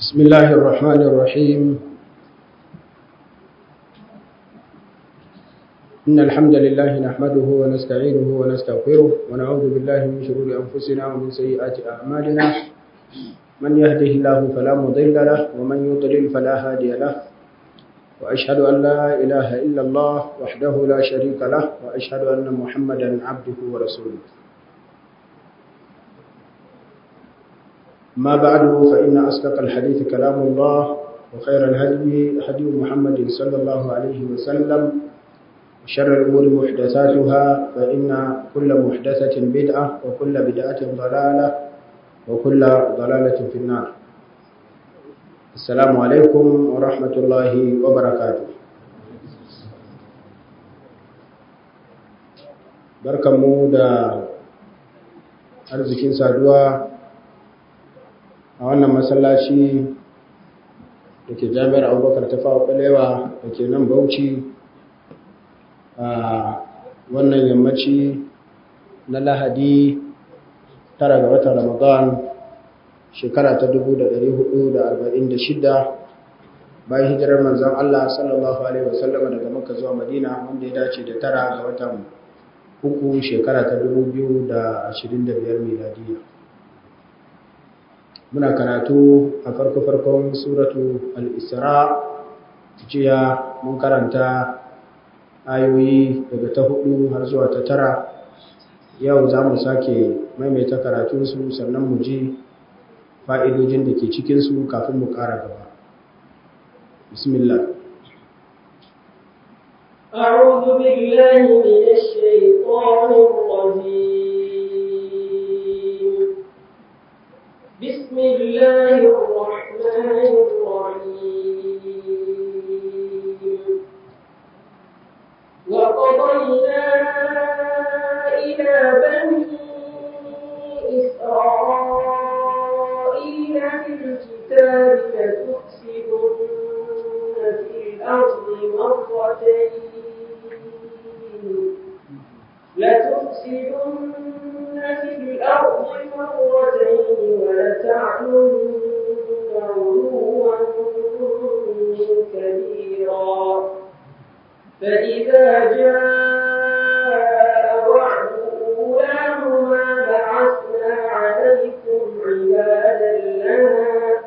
بسم الله الرحمن الرحيم إن الحمد لله نحمده ونستعينه ونستغفره ونعوذ بالله من شرور أنفسنا ومن سيئات أعمالنا من يهده الله فلا مضل له ومن يضلل فلا هادي له وأشهد أن لا إله إلا الله وحده لا شريك له وأشهد أن محمدا عبده ورسوله ما بعد فإن أصدق الحديث كلام الله وخير الهدي هدي محمد صلى الله عليه وسلم وشر الأمور محدثاتها فإن كل محدثة بدعة وكل بدعة ضلالة وكل ضلالة في النار السلام عليكم ورحمة الله وبركاته barkanmu da arzikin saduwa a wannan masallaci da ke jami'ar abubakar ta fawa balewa da ke nan bauchi a wannan yammaci na lahadi tara ga watan ramadan shekara ta 1446 bayan hijirar manzan Allah sallallahu Alaihi wasallama daga maka zuwa madina wanda ya dace da tara ga watan uku shekara ta 2025 miladiyya muna karatu a farko-farkon suratu al-isra jiya mun karanta ayoyi daga ta hudu har zuwa ta tara yau za mu sake maimaita karatunsu sannan mu ji fa'idojin da ke cikinsu kafin mu ƙara gaba bismillah أعوذ بالله من الشيطان الرجيم بسم الله الرحمن الرحيم وقضينا إلى بني إسرائيل في الكتاب لتفسدن في الأرض مرتين لتفسدن في الأرض مرتين ولتعلن علوا كبيرا فإذا جاء وعد أولاهما بعثنا عليكم عبادا لنا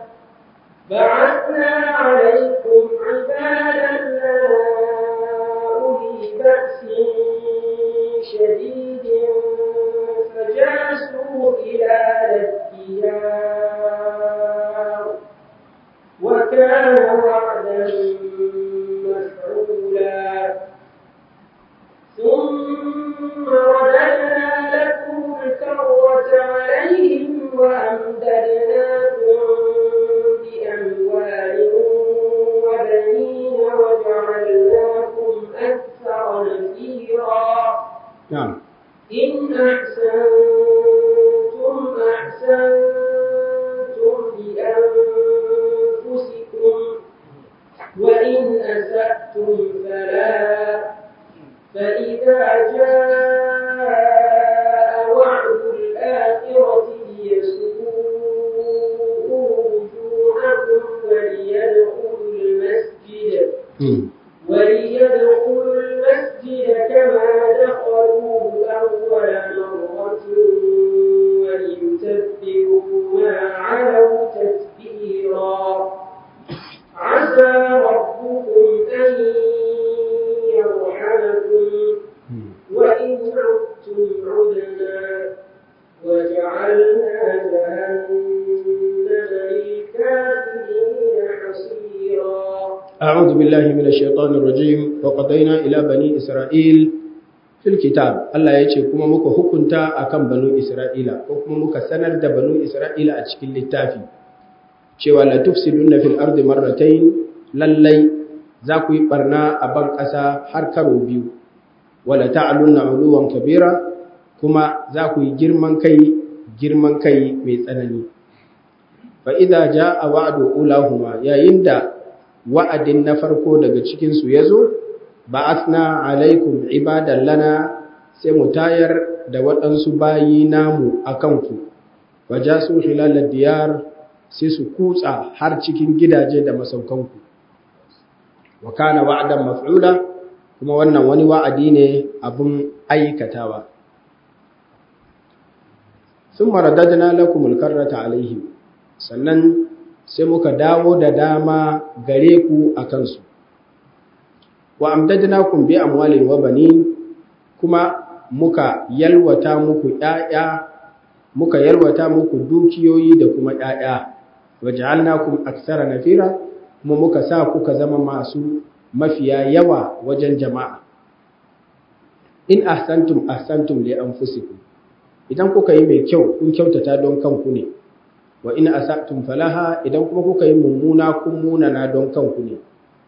بعثنا عليكم عبادا لنا أولي بأس شديد فجاسوا خلال الديار وكان وعدا مفعولا ثم رددنا لكم الكرة عليهم وأمددناكم بأموال وبنين وجعلناكم أكثر نفيرا na'am إن أحسنتم أحسنتم لأنفسكم وإن أسأتم فلا فإذا جاء وعد الآخرة ليسوءوا وجوهكم وليدخلوا المسجد وليدخلوا المسجد كما دخلوه أول مرة وليتبروا ما علوا تتبيرا عسى ربكم أن يرحمكم وإن عدتم عدنا وجعلنا جهنم للكافرين حصيرا أعوذ بالله من الشيطان الرجيم وقضينا إلى بني إسرائيل في الكتاب الله يجي كما muka hukunta akan banu Isra'ila ko kuma muka sanar da banu Isra'ila a cikin littafi cewa la tufsiduna fil ardi marratayn lallai za ku yi barna a ban ƙasa har karo biyu wala ta'alunna uluwan kabira kuma za ku yi girman kai girman kai mai tsanani fa idza jaa wa'du ulahuma yayin da wa'adin na farko daga cikinsu ya zo, ba asna alaikum ibadan lana sai mu tayar da waɗansu bayi namu a kanku, waja su hilalar diyar sai su kutsa har cikin gidaje da masaukanku wa kana wa'dan maf'ula kuma wannan wani wa'adi ne abun aikatawa thumma radadna lakum al-karrata alaihim sannan sai muka dawo da dama gare ku akan su wa amdadnakum bi amwalin wa banin kuma muka yalwata muku ƴaƴa muka yalwata muku dukiyoyi da kuma ƴaƴa waja'alnakum aktsara nafira kuma muka sa kuka zama masu mafiya yawa wajen jama'a in ahsantum ahsantum li anfusikum idan kuka yi mai kyau kun kyautata don kanku ne wa in asatum falaha idan kuma kuka yi mummuna kun munana don kanku ne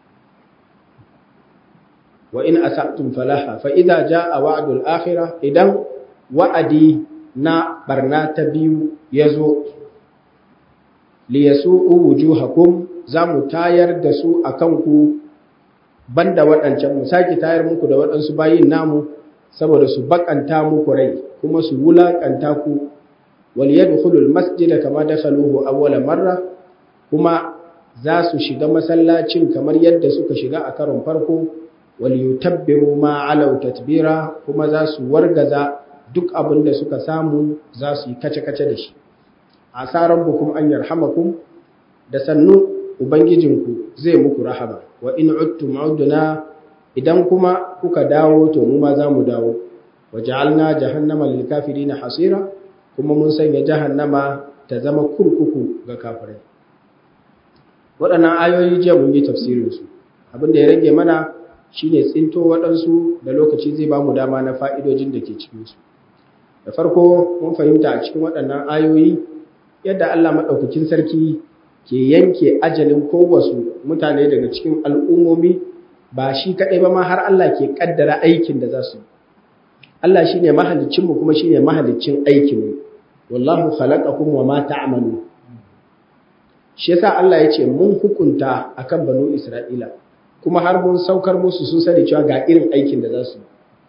wa in asatum falaha fa idza jaa wa'dul akhirah idan wa'adi na barna ta biyu yazo li yasu'u wujuhakum zamu tayar da su akan ku banda waɗancan mu saki tayar muku da waɗansu bayin namu saboda su bakanta muku rai kuma su wulakanta ku wal yadkhulul masjida kama dakhaluhu awwala marra kuma za su shiga masallacin kamar yadda suka shiga a karon farko wal yutabbiru ma alau tatbira kuma za su wargaza duk abin da suka samu za su yi kace-kace da shi asaran bukum an yarhamakum da sannu ubangijinku zai muku rahama wa in uttum udna idan kuma kuka dawo to mu ma zamu dawo waja'alna jahannama lil kafirin hasira kuma mun sanya jahannama ta zama kurkuku ga kafirai waɗannan ayoyi jiya mun yi tafsirin su abin da ya rage mana shine tsinto waɗansu da lokaci zai ba mu dama na fa'idojin da ke cikin su da farko mun fahimta a cikin waɗannan ayoyi yadda Allah maɗaukakin sarki ke yanke ajalin kowasu mutane daga cikin al'ummomi ba shi kaɗai ba ma har Allah ke ƙaddara aikin da za su Allah shi ne mahalicinmu kuma shi ne mahalicin aikinmu wallahu khalaqakum wa ma ta'malu shi yasa Allah ya ce mun hukunta akan banu Isra'ila kuma har mun saukar musu sun sani cewa ga irin aikin da za su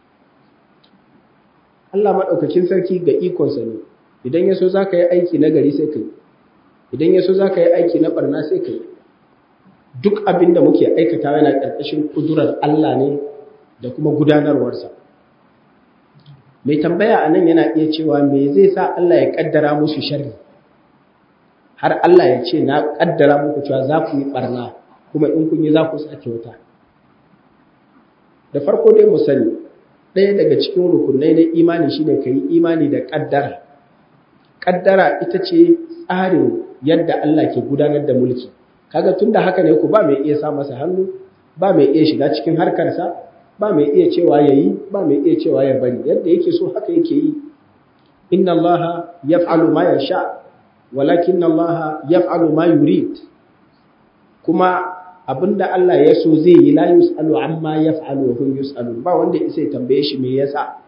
Allah maɗaukakin sarki ga ikonsa ne idan ya so za ka yi aiki na gari sai ka yi idan ya so za ka yi aiki na barna sai ka yi duk abin da muke aikata yana ƙarƙashin ƙudurar Allah ne da kuma gudanarwarsa mai tambaya a nan yana iya cewa me zai sa Allah ya ƙaddara musu sharri har Allah ya ce na ƙaddara muku cewa za ku yi barna kuma in kun yi za ku sake wuta da farko dai mu sani ɗaya daga cikin rukunai na imani shine ka yi imani da ƙaddara ƙaddara ita ce tsarin yadda Allah ke gudanar da mulki kaga tunda haka ne ku ba mai iya sa masa hannu ba mai iya shiga cikin harkarsa ba mai iya cewa yayi ba mai iya cewa ya bari yadda yake so haka yake yi inna Allah yaf'alu ma yasha walakin Allah yaf'alu ma yurid kuma abinda Allah ya so zai yi la yus'alu amma yaf'alu wa hum yus'alun ba wanda isa ya tambaye shi me yasa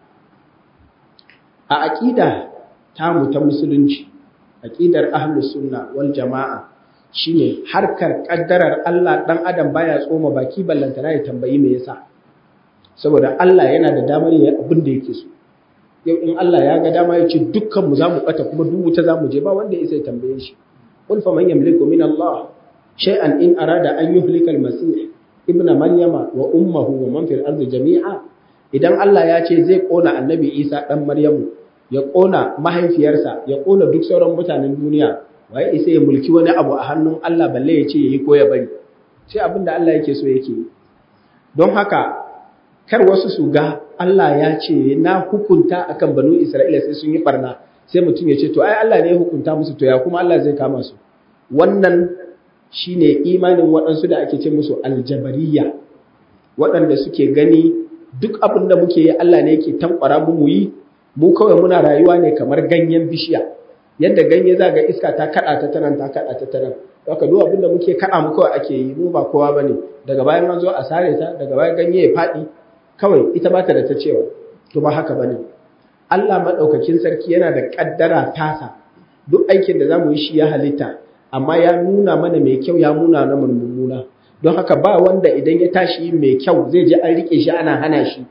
a aqida tamu ta musulunci aqidar ahlus sunna wal jamaa shine harkar kaddarar Allah dan adam baya tsoma baki ballantana ya tambayi me yasa saboda Allah yana da damar yayi abin da yake so yau in Allah ya ga dama ya ce dukkan mu zamu bata kuma duk wuta zamu je ba wanda ya tambaye shi qul faman yamliku min Allah shay'an in arada an yuhlika al-masih ibn maryama wa ummuhu wa man fil ardi jami'a idan Allah ya ce zai kona annabi Isa dan Maryamu ya ƙona mahaifiyarsa ya ƙona duk sauran mutanen duniya waye isa ya mulki wani abu a hannun Allah balle ya ce yayi ko ya bari sai abin da Allah yake so yake yi don haka kar wasu su ga Allah ya ce na hukunta akan banu Isra'ila sai sun yi barna sai mutum ya ce to ai Allah ne ya hukunta musu to ya kuma Allah zai kama su wannan shine imanin waɗansu da ake ce musu aljabariya waɗanda suke gani duk abin da muke yi Allah ne yake tankwara mu mu yi mu kawai muna rayuwa ne kamar ganyen bishiya yadda ganye za ga iska ta kada ta tanan ta kada ta tanan haka duk abinda muke kada mu kawai ake yi mu ba kowa bane daga bayan an zo a sare ta daga bayan ganye ya fadi kawai ita ba ta da ta cewa to ba haka bane Allah madaukakin sarki yana da kaddara tasa duk aikin da zamu yi shi ya halitta amma ya nuna mana mai kyau ya nuna na mummuna don haka ba wanda idan ya tashi mai kyau zai ji an rike shi ana hana shi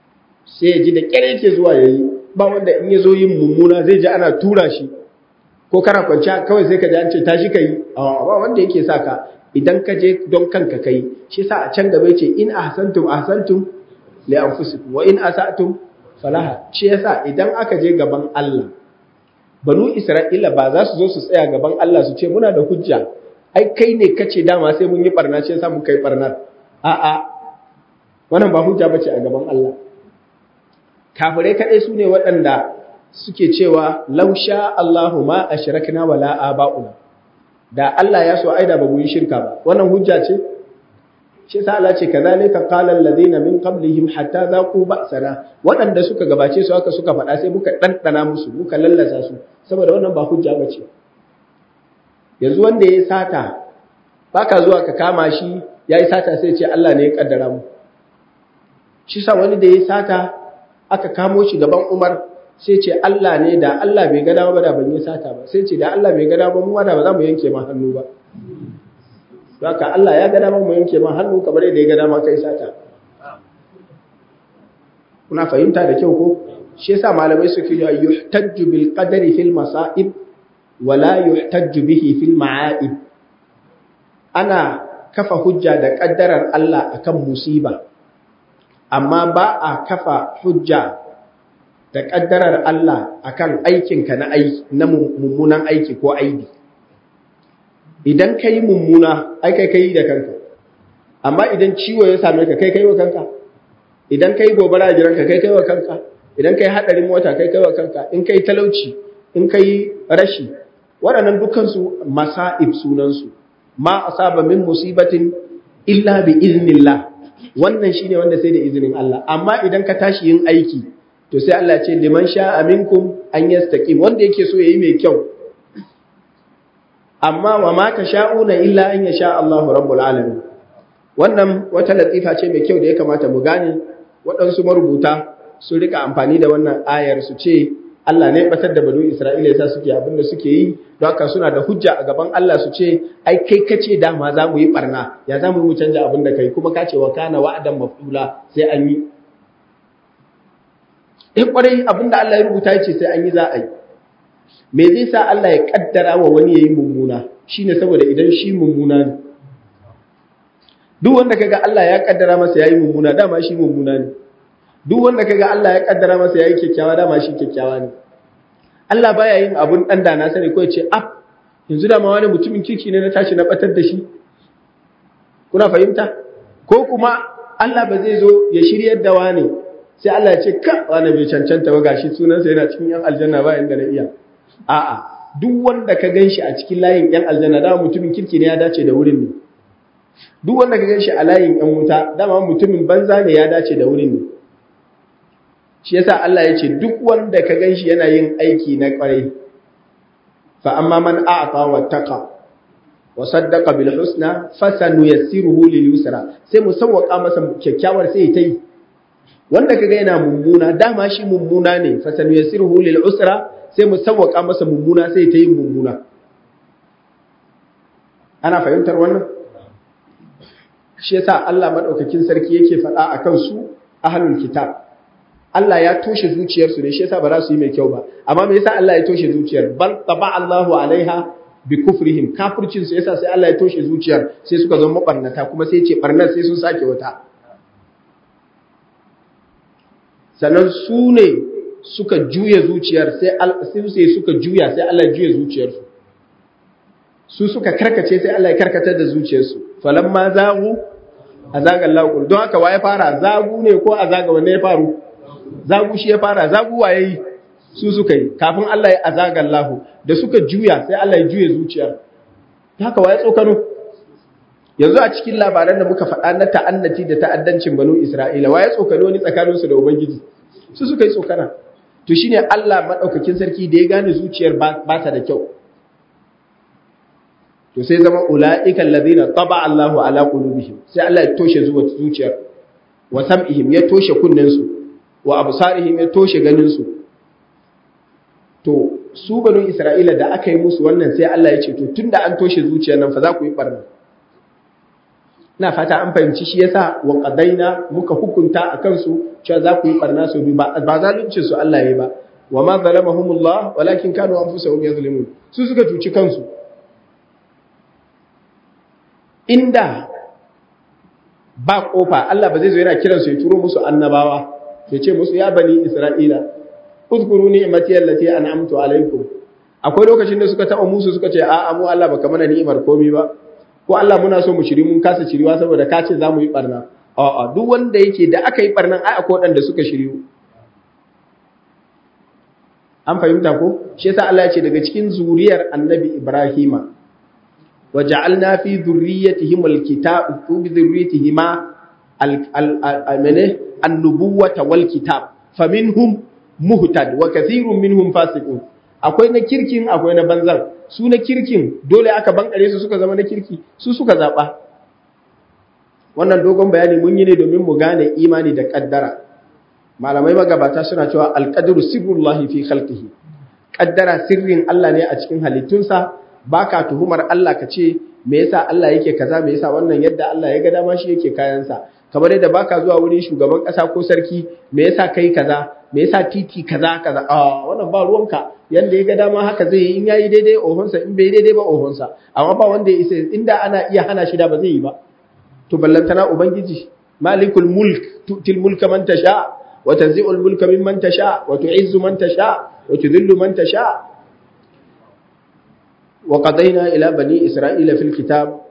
sai ya ji da kyar yake zuwa yayi ba wanda in ya zo yin mummuna zai ji ana tura shi ko kana kwanciya kawai sai ka ji an ce tashi kai ba wanda yake sa ka idan ka je don kanka kai shi yasa a can gaba yace in ahsantum ahsantum li anfusikum wa in asatum falaha shi yasa idan aka je gaban Allah banu Isra'ila ba za su zo su tsaya gaban Allah su ce muna da hujja ai kai ne kace dama sai mun yi barna shi yasa mun kai barnar a'a wannan ba hujja bace a gaban Allah kafirai kadai su ne waɗanda suke cewa lausha Allahu ma ashrakna wala aba'una da Allah ya so aida ba mu yi shirka ba wannan hujja ce shi yasa Allah ce kazalika qala alladhina min qablihim hatta zaqu ba'sana waɗanda suka gabace su haka suka faɗa sai muka ɗanɗana musu muka lallasa su saboda wannan ba hujja bace yanzu wanda ya sata baka zuwa ka kama shi yayi sata sai ce Allah ne ya kaddara mu shi sa wani da ya sata aka kamo shi gaban Umar sai ce Allah ne da Allah bai gada ba da ban yi sata ba sai ce da Allah bai gada ba mu da ba za mu yanke ma hannu ba haka Allah ya gada mu yanke ma hannu kamar yadda ya gada ma kai sata kuna fahimta da kyau ko shi yasa malamai suke yi yuhtajju bil qadari fil masa'ib wa la yuhtajju bihi fil ma'aib ana kafa hujja da kaddarar Allah akan musiba amma ba a kafa hujja da ƙaddarar Allah akan aikinka na aiki na mummunan aiki ko aibi idan ka yi mummuna ai kai kai da kanka amma idan ciwo ya same ka kai kai wa kanka idan ka yi gobara a gidanka kai kai wa kanka idan ka yi haɗarin mota kai kai wa kanka in ka yi talauci in ka yi rashi waɗannan dukansu masa'ib sunansu ma asaba min musibatin illa bi iznillah wannan shine wanda sai da izinin Allah amma idan ka tashi yin aiki to sai Allah ce liman sha'a minkum an yastaqim wanda yake so yayi mai kyau amma wa ma sha'una illa an yasha Allahu rabbul alamin wannan wata latifa ce mai kyau da ya kamata mu gane waɗansu marubuta su rika amfani da wannan ayar su ce Allah ne batar da banu Isra'ila yasa suke abin da suke yi don haka suna da hujja a gaban Allah su ce ai kai kace dama za mu yi barna ya za mu yi mu canja abin da kai kuma ka ce wa kana wa'adan mafdula sai an yi in kwarai abin da Allah ya rubuta ya ce sai an yi za a yi me zai sa Allah ya kaddara wa wani yayi mummuna shine saboda idan shi mummuna ne duk wanda kaga Allah ya kaddara masa yayi mummuna dama shi mummuna ne duk wanda kaga Allah ya kaddara masa yayi kyakkyawa dama shi kyakkyawa ne Allah baya yin abun dan da na sani ko ya ce ah yanzu dama wani mutumin kirki ne na tashi na batar da shi kuna fahimta ko kuma Allah ba zai zo ya shiryar da wani sai Allah ya ce ka wani bai cancanta ba gashi sunansa yana cikin yan aljanna ba inda na iya a'a duk wanda ka ganshi a cikin layin yan aljanna dama mutumin kirki ne ya dace da wurin ne duk wanda ka ganshi a layin yan wuta dama mutumin banza ne ya dace da wurin ne shi yasa Allah ya ce duk wanda ka ganshi yana yin aiki na kwarai fa amma man a'ta wattaqa wa saddaqa bil husna fasanuyassiruhu lil yusra sai mu sawwaka masa kyakkyawar sai ta yi wanda kaga yana mummuna dama shi mummuna ne fasanuyassiruhu lil usra sai mu sawwaka masa mummuna sai ta yi mummuna ana fahimtar wannan shi yasa Allah madaukakin sarki yake faɗa akan su ahlul kitab Allah ya toshe zuciyarsu ne shi yasa ba za su yi mai kyau ba amma me yasa Allah ya toshe zuciyar bal taba Allahu alaiha bi kufrihim kafircin su yasa sai Allah ya toshe zuciyar sai suka zama mabarnata kuma sai ce barnar sai sun sake wata sannan su ne suka juya zuciyar sai sai suka juya sai Allah ya juya zuciyarsu su suka karkace sai Allah ya karkatar da zuciyarsu falamma zagu azaga Allah don haka waye fara zagu ne ko azaga wanne ya faru zagu shi ya fara zagu waye yi su suka yi kafin Allah ya azaga Allah da suka juya sai Allah ya juye zuciyar haka waye tsokano yanzu a cikin labaran da muka faɗa na ta'annati da ta'addancin banu Isra'ila waye tsokano ni tsakanin su da ubangiji su suka yi tsokana to shine Allah madaukakin sarki da ya gane zuciyar ba ta da kyau to sai zama ula'ikal ladina taba Allahu ala qulubihim sai Allah ya toshe zuciyar wa sam'ihim ya toshe kunnen su wa absarihim ya toshe ganin su to su banu Isra'ila da aka yi musu wannan sai Allah ya ce to tunda an toshe zuciyar nan fa za ku yi barna ina fata an fahimci shi yasa wa qadaina muka hukunta akan su cewa za ku yi barna su ba ba zalunci su Allah yayi ba wa ma zalamahumullah walakin kanu anfusahum yazlimun su suka cuci kansu inda ba kofa Allah ba zai zo yana kiransu ya turo musu annabawa ya ce musu ya bani Isra'ila uzkuru ni'mati allati an'amtu alaikum akwai lokacin da suka taba musu suka ce a'a mu Allah baka mana ni'imar komai ba ko Allah muna so mu shiri mun kasa shiriwa saboda ka ce zamu yi barna a'a duk wanda yake da aka yi barnan ai akwai wadanda suka shiriyu an fahimta ko shi yasa Allah ya ce daga cikin zuriyar annabi Ibrahima waja'alna fi dhurriyyatihim alkitab fi dhurriyyatihim al-amane an-nubuwata wal kitab faminhum muhtad wa kathirun minhum fasiqun akwai na kirkin akwai na banzan su na kirkin dole aka bankare su suka zama na kirki su suka zaba wannan dogon bayani mun yi ne domin mu gane imani da kaddara malamai magabata suna cewa alqadru sirrullahi fi khalqihi kaddara sirrin Allah ne a cikin halittunsa baka tuhumar Allah ka ce me yasa Allah yake kaza me yasa wannan yadda Allah ya ga dama shi yake kayansa kamar yadda baka zuwa wurin shugaban kasa ko sarki me yasa kai kaza me yasa titi kaza kaza a wannan ba ruwanka yanda ya ga dama haka zai yi in yayi daidai ohonsa in bai daidai ba ohonsa amma ba wanda ya isa inda ana iya hana shi da ba zai yi ba to ballantana ubangiji malikul mulk tutil mulka man tasha wa tanzi'ul mulka mimman tasha wa tu'izzu man tasha wa tudhillu man tasha wa qadayna ila bani isra'ila fil kitab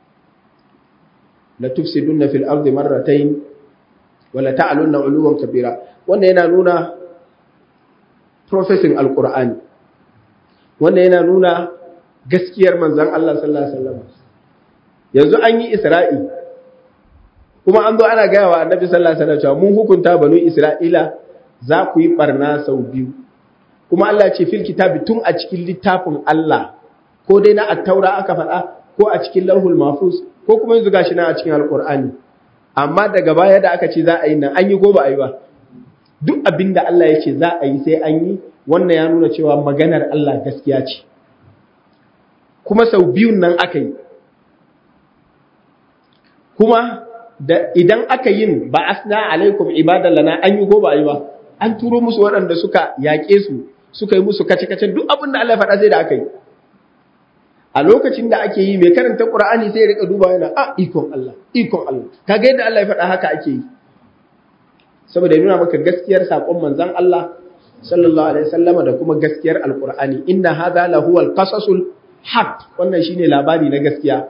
la tufsiduna fil ardi marratayn wa la ta'lunna 'uluwan kabira wannan yana nuna professing alqur'ani wannan yana nuna gaskiyar manzon Allah sallallahu alaihi wasallam yanzu an yi isra'i kuma an zo ana gaya wa annabi sallallahu alaihi wasallam cewa mun hukunta banu isra'ila za ku yi barna sau biyu kuma Allah ce fil kitabi tun a cikin littafin Allah ko dai na attaura aka faɗa ko a cikin lauhul mahfuz ko kuma yanzu gashi na a cikin alqur'ani amma daga baya da aka ce za a yi nan an yi ko ba a yi ba duk abin da Allah ya ce za a yi sai an yi wannan ya nuna cewa maganar Allah gaskiya ce kuma sau biyun nan aka yi kuma da idan aka yin ba asna alaikum ibadan lana an yi ko ba yi ba an turo musu waɗanda suka yaƙe su suka yi musu kace-kace duk abin da Allah ya faɗa sai da aka yi a lokacin da ake yi mai karanta Qur'ani sai ya rika duba yana a ikon Allah ikon Allah kaga yadda Allah ya faɗa haka ake yi saboda nuna maka gaskiyar sakon manzon Allah sallallahu alaihi wasallama da kuma gaskiyar alqur'ani inna hadha lahu alqasasul haqq wannan shine labari na gaskiya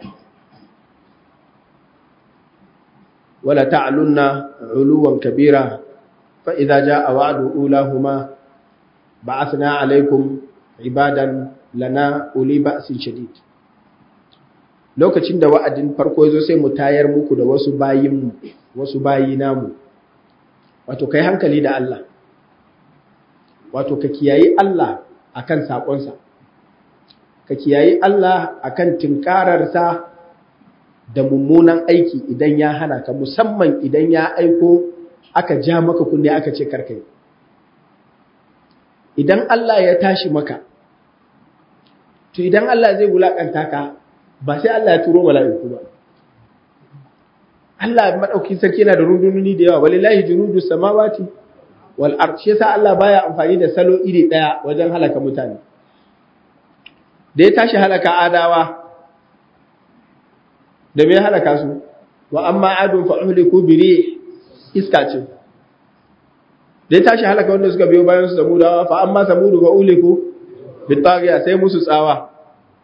ولا تعلن علوا كبيرا فإذا جاء وعد أولاهما بعثنا عليكم عبادا لنا أولي بأس شديد lokacin da wa'adin farko ya zo sai mu tayar muku da wasu bayin wasu bayi namu wato kai hankali da Allah wato ka kiyayi Allah akan sakonsa ka kiyayi Allah akan tinkararsa da mummunan aiki idan ya hana ka musamman idan ya aiko aka ja maka kunne aka ce karkai idan Allah ya tashi maka to idan Allah zai wulakanta ka ba sai Allah ya turo mala'iku ba Allah madaukin sarki yana da rundununi da yawa walillahi junudu samawati wal ard shi yasa Allah baya amfani da salo iri daya wajen halaka mutane da ya tashi halaka adawa da me halaka su wa amma adun fa uhliku bi rih iska ce da ya tashi halaka wanda suka biyo bayan su samudawa fa amma samudu fa uhliku bi taghiya sai musu tsawa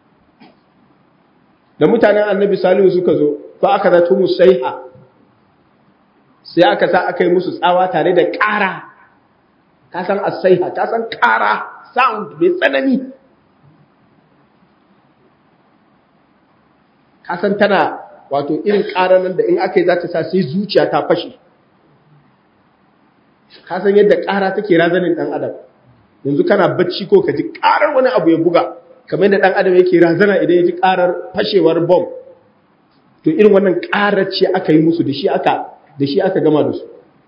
da mutanen annabi salihu suka zo fa aka zato musaiha sai aka sa aka yi musu tsawa tare da ƙara ka san asaiha ka san ƙara sound mai tsanani kasan tana wato irin ƙaranan da in aka yi za ta sa sai zuciya ta fashe kasan yadda ƙara take razanin ɗan adam yanzu kana bacci ko ka ji ƙarar wani abu ya buga kamar yadda ɗan adam yake razana idan ya ji ƙarar fashewar bom to irin wannan ƙarar ce aka yi musu da shi aka da shi aka gama da su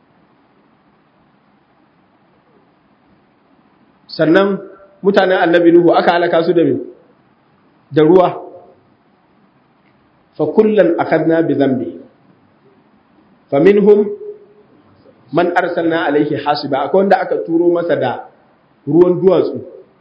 sannan mutanen annabi nuhu aka halaka su da me da ruwa فكلا أخذنا بذنبه فمنهم من أرسلنا عليه حاسبا أكون دا أكا تورو مسا دا ruwan duwatsu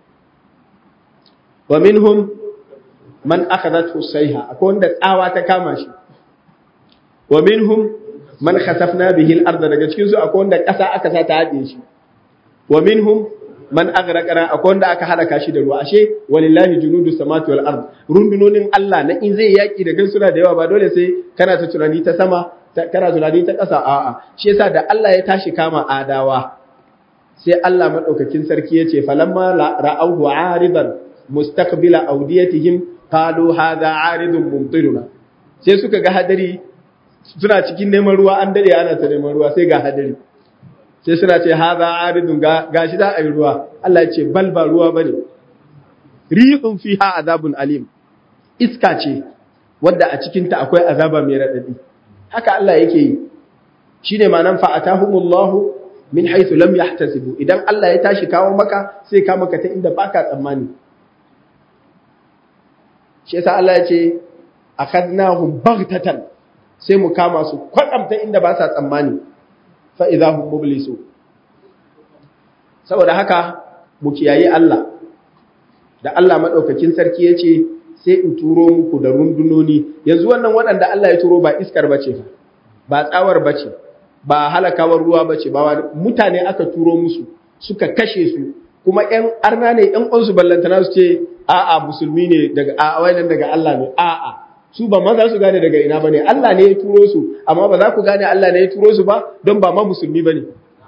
wa minhum man akhadathu sayha akwai wanda tsawa ta kama shi wa minhum man khasafna bihi al-ardh daga cikin su akwai wanda ƙasa aka sa ta haɗe shi wa minhum man aghraqara akwai wanda aka halaka shi da ruwa ashe walillahi junudu samawati wal ard rundunonin Allah na in zai yaki da suna da yawa ba dole sai kana ta tunani ta sama kana tunani ta ƙasa a'a shi yasa da Allah ya tashi kama adawa sai Allah madaukakin sarki ya ce falamma ra'awhu 'aridan mustaqbila awdiyatihim qalu hadha 'aridun mumtiruna sai suka ga hadari suna cikin neman ruwa an dade ana ta neman ruwa sai ga hadari sai suna ce haza aridun gashi za a yi ruwa Allah ya ce bal ba ruwa bane rihun fiha azabun alim iska ce wadda a cikin ta akwai azaba mai radadi haka Allah yake yi shine ma'anan fa atahumullahu min haythu lam yahtasibu idan Allah ya tashi kawo maka sai ka maka ta inda baka tsammani shi yasa Allah ya ce akhadnahum baghtatan sai mu kama su kwadamta inda ba sa tsammani fa'iza hun mublisu. Saboda haka, mu kiyaye Allah, da Allah maɗaukakin sarki ya ce, sai in turo muku da rundunoni, yanzu wannan waɗanda Allah ya turo ba iskar bace ba tsawar bace, ba halakawar ruwa bace, ba mutane aka turo musu, suka kashe su, kuma ‘yan arna ne ‘yan ƙwansu ballantana su ce, a'a musulmi ne daga a'a daga Allah ne, a'a. su ba ma za su gane daga ina bane Allah ne ya turo su amma ba za ku gane Allah ne ya turo su ba don ba ma musulmi bane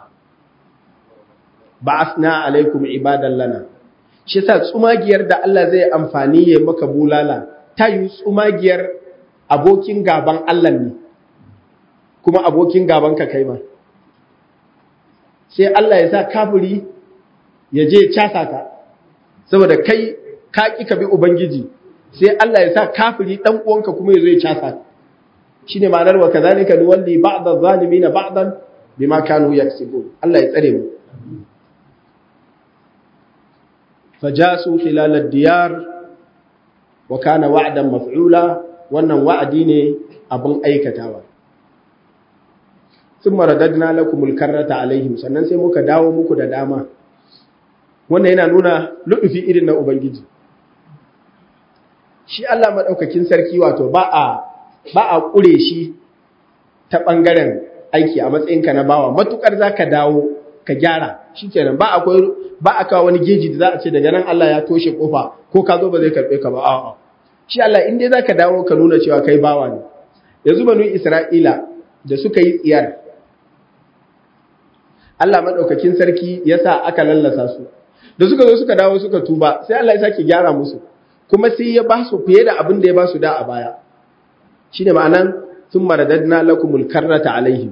ba'athna alaikum ibadan lana shi yasa tsumagiyar da Allah zai amfani ya maka bulala ta yi tsumagiyar abokin gaban Allah ne kuma abokin gaban ka kai ma sai Allah ya sa kafiri ya je casa ka saboda kai ka ki ka bi ubangiji sai Allah ya sa kafiri dan uwanka kuma ya zo ya casa shine ma'anar wa kadhalika nuwalli ba'd adh-dhalimin ba'dan bima kanu yaksibun Allah ya tsare mu fajasu khilal ad-diyar wa kana wa'dan maf'ula wannan wa'adi ne abin aikatawa thumma radadna lakumul karrata alaihim sannan sai muka dawo muku da dama wannan yana nuna lu'ufi irin na ubangiji shi Allah maɗaukakin sarki wato ba a ba a ƙure shi ta ɓangaren aiki a matsayinka na bawa matuƙar za ka dawo ka gyara shi kenan ba akwai ba a kawo wani geji da za a ce daga nan Allah ya toshe ƙofa ko ka zo ba zai karɓe ka ba a'a shi Allah in dai za ka dawo ka nuna cewa kai bawa ne yanzu banu Isra'ila da suka yi tsiyar Allah maɗaukakin sarki ya sa aka lallasa su da suka zo suka dawo suka tuba sai Allah ya sake gyara musu kuma sai ya ba su fiye da abin da ya ba su da a baya shi ne ma'anan sun maradadna lakumul karrata alaihim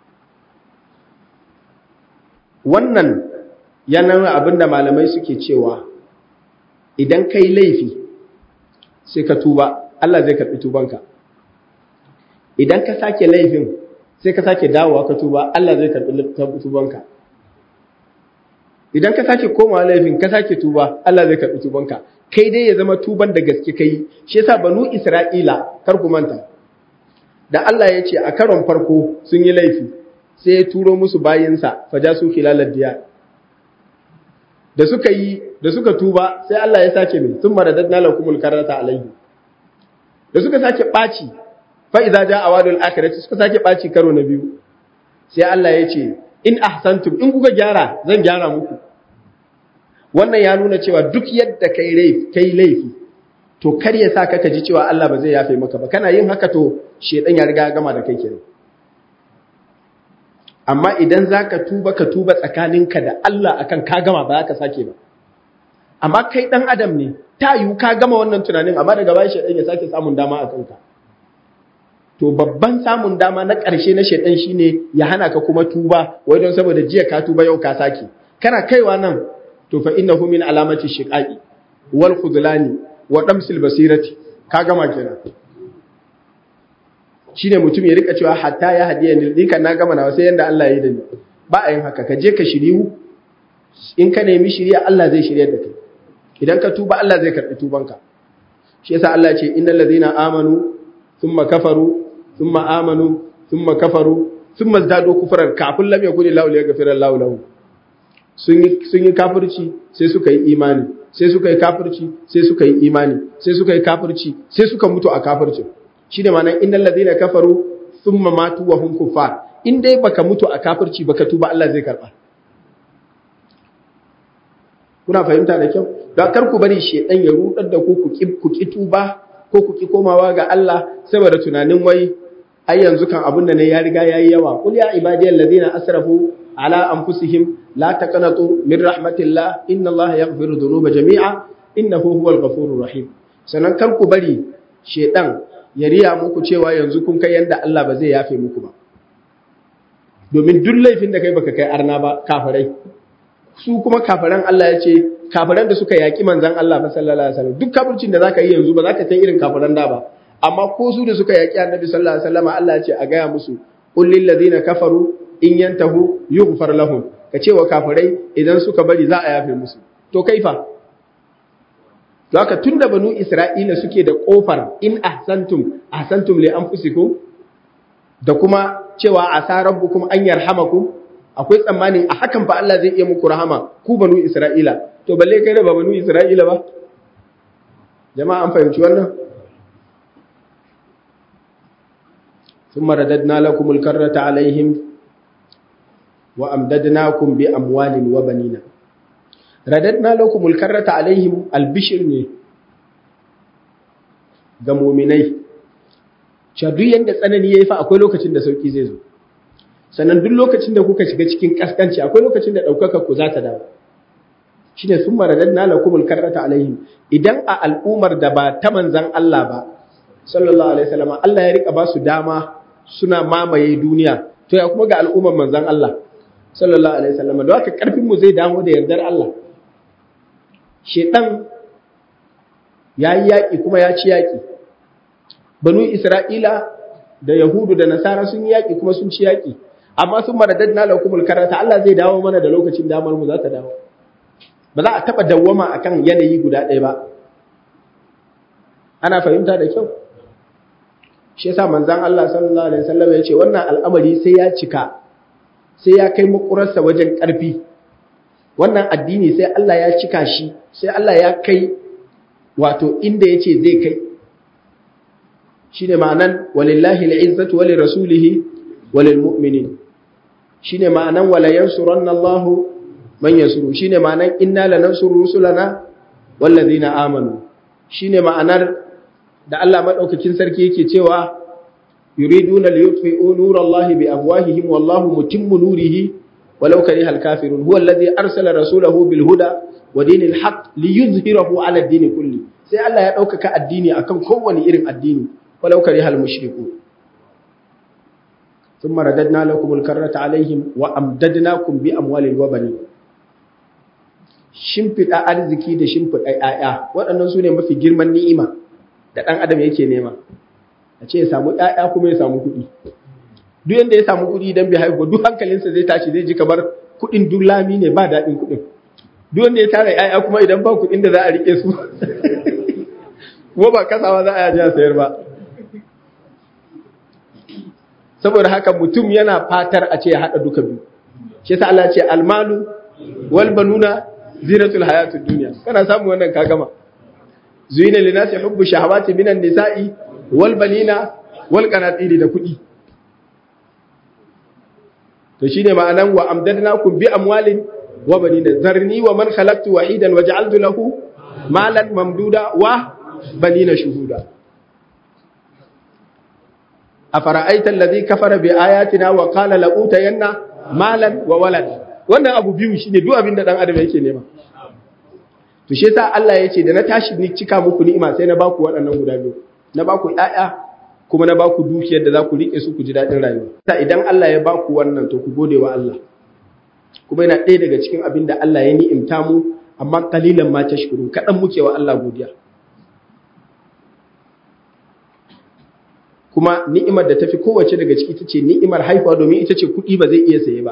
wannan yana abin da malamai suke cewa idan kai laifi sai ka tuba Allah zai karɓi tubanka idan ka sake laifin sai ka sake dawowa ka tuba Allah zai karɓi tubanka idan ka sake komawa laifin ka sake tuba Allah zai karɓi tubanka kai dai ya zama tuban da gaske kai shi yasa banu Isra'ila kar ku manta da Allah ya ce a karon farko sun yi laifi sai ya turo musu bayinsa fajasu khilalad diya da suka yi da suka tuba sai Allah ya sake mai sun maradadna lakumul karata alayhi da suka sake ɓaci fa idza jaa awadul akhirati suka sake ɓaci karo na biyu sai Allah ya ce in ahsantum in kuka gyara zan gyara muku wannan ya nuna cewa duk yadda kai laifi kai laifi to kar ya sa ka ji cewa Allah ba zai yafe maka ba kana yin haka to shedan ya riga ya gama da kai kenan amma idan zaka tuba ka tuba tsakaninka da Allah akan ka gama ba za ka sake ba amma kai dan adam ne ta yiwu ka gama wannan tunanin amma daga baya shedan ya sake samun dama a kanka to babban samun dama na ƙarshe na shedan shine ya hana ka kuma tuba wai don saboda jiya ka tuba yau ka sake kana kaiwa nan to fa innahu min alamati shiqaqi wal khudlani wa damsil basirati ka gama kenan shine mutum ya rika cewa hatta ya hadiya ni dinka na gama na sai yanda Allah ya yi da ni ba a yin haka ka je ka shiriyu in ka nemi shiriya Allah zai shiryar da kai idan ka tuba Allah zai karbi tubanka shi yasa Allah ya ce innal ladina amanu thumma kafaru thumma amanu thumma kafaru thumma zadu kufran kafin lam yakun lahu yaghfira Allahu lahu sun yi kafirci sai suka yi imani sai suka yi kafirci sai suka yi imani sai suka yi kafirci sai suka mutu a kafircin shi da ma'anar innal ladina kafaru thumma matu wa hum kuffar in dai baka mutu a kafirci baka tuba Allah zai karba kuna fahimta da kyau don kar ku bari shedan ya rudar da ku ku ki ku ki tuba ko ku ki komawa ga Allah saboda tunanin wai ai yanzu kan abun da ne ya riga yayi yawa qul ya ibadiyal ladina asrafu ala anfusihim la taqnatu min rahmatillah inna Allah yaghfiru dhunuba jami'a innahu huwal ghafurur rahim sannan kar ku bari shedan ya riya muku cewa yanzu kun kai yanda Allah ba zai yafe muku ba domin duk laifin da kai baka kai arna ba kafirai su kuma kafiran Allah ya ce kafiran da suka yaki manzon Allah ba sallallahu alaihi wasallam duk kafircin da zaka yi yanzu ba zaka kai irin kafiran da ba amma ko su da suka yaki annabi sallallahu alaihi wasallam Allah ya ce a gaya musu qul lil ladina kafaru in yantahu yughfar lahum ka ce wa kafirai idan suka bari za a yafe musu to kaifa to haka tunda banu isra'ila suke da kofar in ahsantum ahsantum li anfusikum da kuma cewa asa rabbukum an yarhamakum akwai tsammanin a hakan fa Allah zai iya muku rahama ku banu isra'ila to balle kai da ba banu isra'ila ba jama'a an fahimci wannan ثم رددنا لكم الكرة عليهم وأمددناكم بأموال وبنين رددنا لكم الكرة عليهم البشر ne ga muminai cewa duk yanda tsanani yayi fa akwai lokacin da sauki zai zo sannan duk lokacin da kuka shiga cikin kaskanci akwai lokacin da daukaka ku za ta dawo shine summa radadna lakumul karrata alaihim idan a al'umar da ba ta manzan Allah ba sallallahu alaihi wasallam Allah ya rika ba su dama suna mamaye duniya to ya kuma ga al'ummar manzan Allah sallallahu alaihi wasallam da haka karfin mu zai dawo da yardar Allah shedan yayi yaki kuma ya ci yaki banu Isra'ila da Yahudu da Nasara sun yi yaki kuma sun ci yaki amma sun maradadna lakumul karata Allah zai dawo mana da lokacin damar mu za ta dawo ba za a taba dawwama akan yanayi guda ɗaya ba ana fahimta da kyau shi yasa manzon Allah sallallahu alaihi wasallam ya ce wannan al'amari sai ya cika sai ya kai makurarsa wajen ƙarfi wannan addini sai Allah ya cika shi sai Allah ya kai wato inda yace zai kai shine ma'anan walillahi al'izzatu wa lirasulihi wa lilmu'minin shine ma'anan wala yansuranna Allahu man yansuru shine ma'anan inna lanansuru rusulana wallazina amanu shine ma'anar da Allah madaukakin sarki yake cewa yuriduna liyutfi'u nurallahi bi afwahihim wallahu mutimmu nurihi walau karihal kafirun huwa alladhi arsala rasulahu bil huda wa dinil haqq liyuzhirahu ala ad-din kulli sai Allah ya ɗaukaka addini akan kowane irin addini walau karihal mushriku ثم رددنا لكم الكرة عليهم وأمددناكم بأموال وبنين shimfiɗa arziki da shimfiɗa ‘ya'ya waɗannan su ne mafi girman ni'ima da ɗan adam yake nema a ce ya samu ‘ya'ya kuma ya samu kuɗi duk yadda ya samu kuɗi idan bai haihu duk hankalinsa zai tashi zai ji kamar kuɗin duk lami ne ba daɗin kuɗin duk wanda ya tara ‘ya'ya kuma idan ba kuɗin da za a riƙe su kuma ba kasawa za a yaji a sayar ba saboda haka mutum yana fatar a ce ya haɗa duka biyu shi yasa Allah ce almalu wal banuna zinatul hayatud dunya kana samu wannan ka gama zuyina linasi hubbu shahawati minan nisa'i wal banina wal qanatiri da kuɗi to shine ma'anan wa amdadnakum bi amwalin wa banina zarni wa man khalaqtu wahidan wa ja'altu lahu malan mamduda wa banina shuhuda afara'aita alladhi kafara bi ayatina wa qala la utayanna malan wa walad wannan abu biyu shine duk abin da dan adam yake nema to shi yasa Allah ya ce da na tashi ni cika muku ni'ima sai na baku waɗannan guda biyu na baku ƴaƴa kuma na baku dukiyar da za ku rike su ku ji daɗin rayuwa ta idan Allah ya baku wannan to ku gode wa Allah kuma yana ɗaya daga cikin abin da Allah ya ni'imta mu amma kalilan ma tashkuru kaɗan muke wa Allah godiya kuma ni'imar da tafi kowace daga ciki ita ce ni'imar haihuwa domin ita ce kuɗi ba zai iya saye ba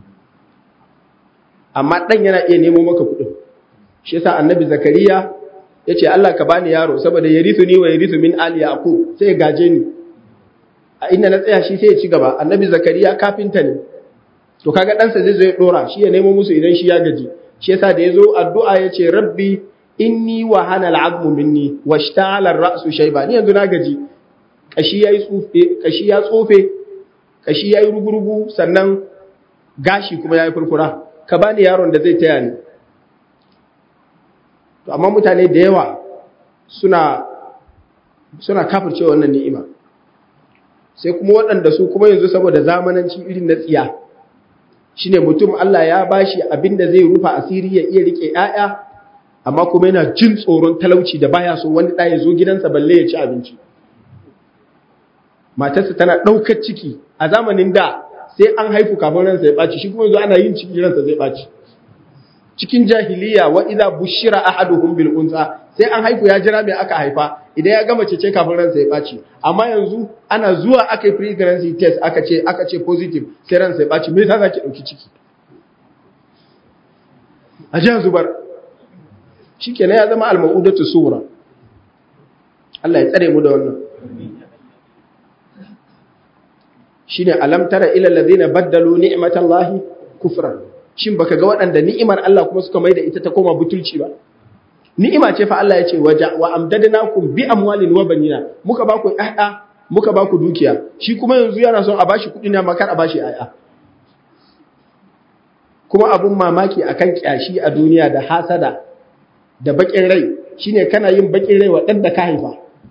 amma ɗan yana iya nemo maka kuɗin shi yasa annabi zakariya ya ce Allah ka bani yaro saboda ya rithu ni wa ya rithu min ali yaqub sai ya gaje ni a inda na tsaya shi sai ya ci gaba annabi zakariya kafinta ne to kaga ɗansa zai zo ya ɗora shi ya nemo musu idan shi ya gaji shi yasa da ya zo addu'a ya ce rabbi inni wa hana al'azmu minni wa shta'ala ra'su shayba ni yanzu na gaji kashi yayi tsufe kashi ya tsofe kashi yayi rugurugu sannan gashi kuma yayi furfura ka bani yaron da zai taya ni to amma mutane da yawa suna suna kafirce wannan ni'ima sai kuma waɗanda su kuma yanzu saboda zamananci irin na tsiya shine mutum Allah ya bashi abin da zai rufa asiri ya iya rike ƴaƴa amma kuma yana jin tsoron talauci da baya so wani ɗaya zo gidansa balle ya ci abinci matarsa tana ɗaukar ciki a zamanin da sai an haifu kafin ransa ya ɓaci shi kuma yanzu ana yin ciki ransa zai ɓaci cikin jahiliya wa idza bushira ahaduhum bil unsa sai an haifu ya jira me aka haifa idan ya gama cece kafin ransa ya ɓaci amma yanzu ana zuwa aka yi pregnancy test aka ce aka ce positive sai ransa ya ɓaci me yasa zaki ɗauki ciki a jiya zubar shikenan ya zama al-ma'udatu sura Allah ya tsare mu da wannan shine alam tara ila alladhina baddalu ni'matallahi kufran shin baka ga waɗanda ni'imar Allah kuma suka maida ita ta koma butulci ba ni'ima ce fa Allah ya ce waja wa amdadnakum bi amwalin wa banina muka ba ku ƴaƴa muka ba ku dukiya shi kuma yanzu yana son a bashi kuɗi ne makar a bashi ƴaƴa kuma abun mamaki akan kyashi a duniya da hasada da bakin rai shine kana yin bakin rai wa ɗan da ka haifa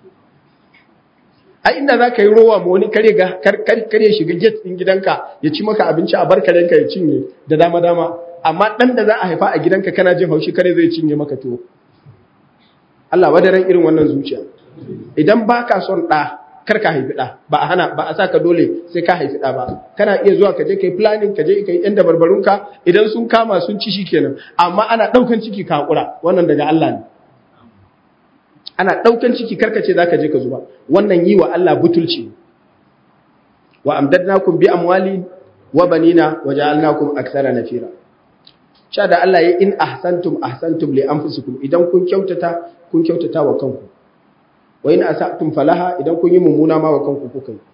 a inda za ka yi rowa ma wani kare kare shiga gate ɗin gidanka ya ci maka abinci a bar karenka ya cinye da dama dama amma ɗan da za a haifa a gidanka kana jin haushi kare zai cinye maka tuwo Allah wadaran irin wannan zuciya idan ba ka son ɗa kar ka haifi ɗa ba a hana ba a sa ka dole sai ka haifi ɗa ba kana iya zuwa ka je ka yi planning ka je ka yi yan dabarbarunka idan sun kama sun ci shi kenan amma ana ɗaukan ciki ka haƙura wannan daga Allah ne ana ɗaukan ciki karkace za ka je ka zuba wannan yi wa Allah butulci wa amdadnakum bi amwali wa banina wa ja'alnakum aktsara nafira sha da Allah ya in ahsantum ahsantum li anfusikum idan kun kyautata kun kyautata wa kanku wa in asatum falaha idan kun yi mummuna ma wa kanku kuka yi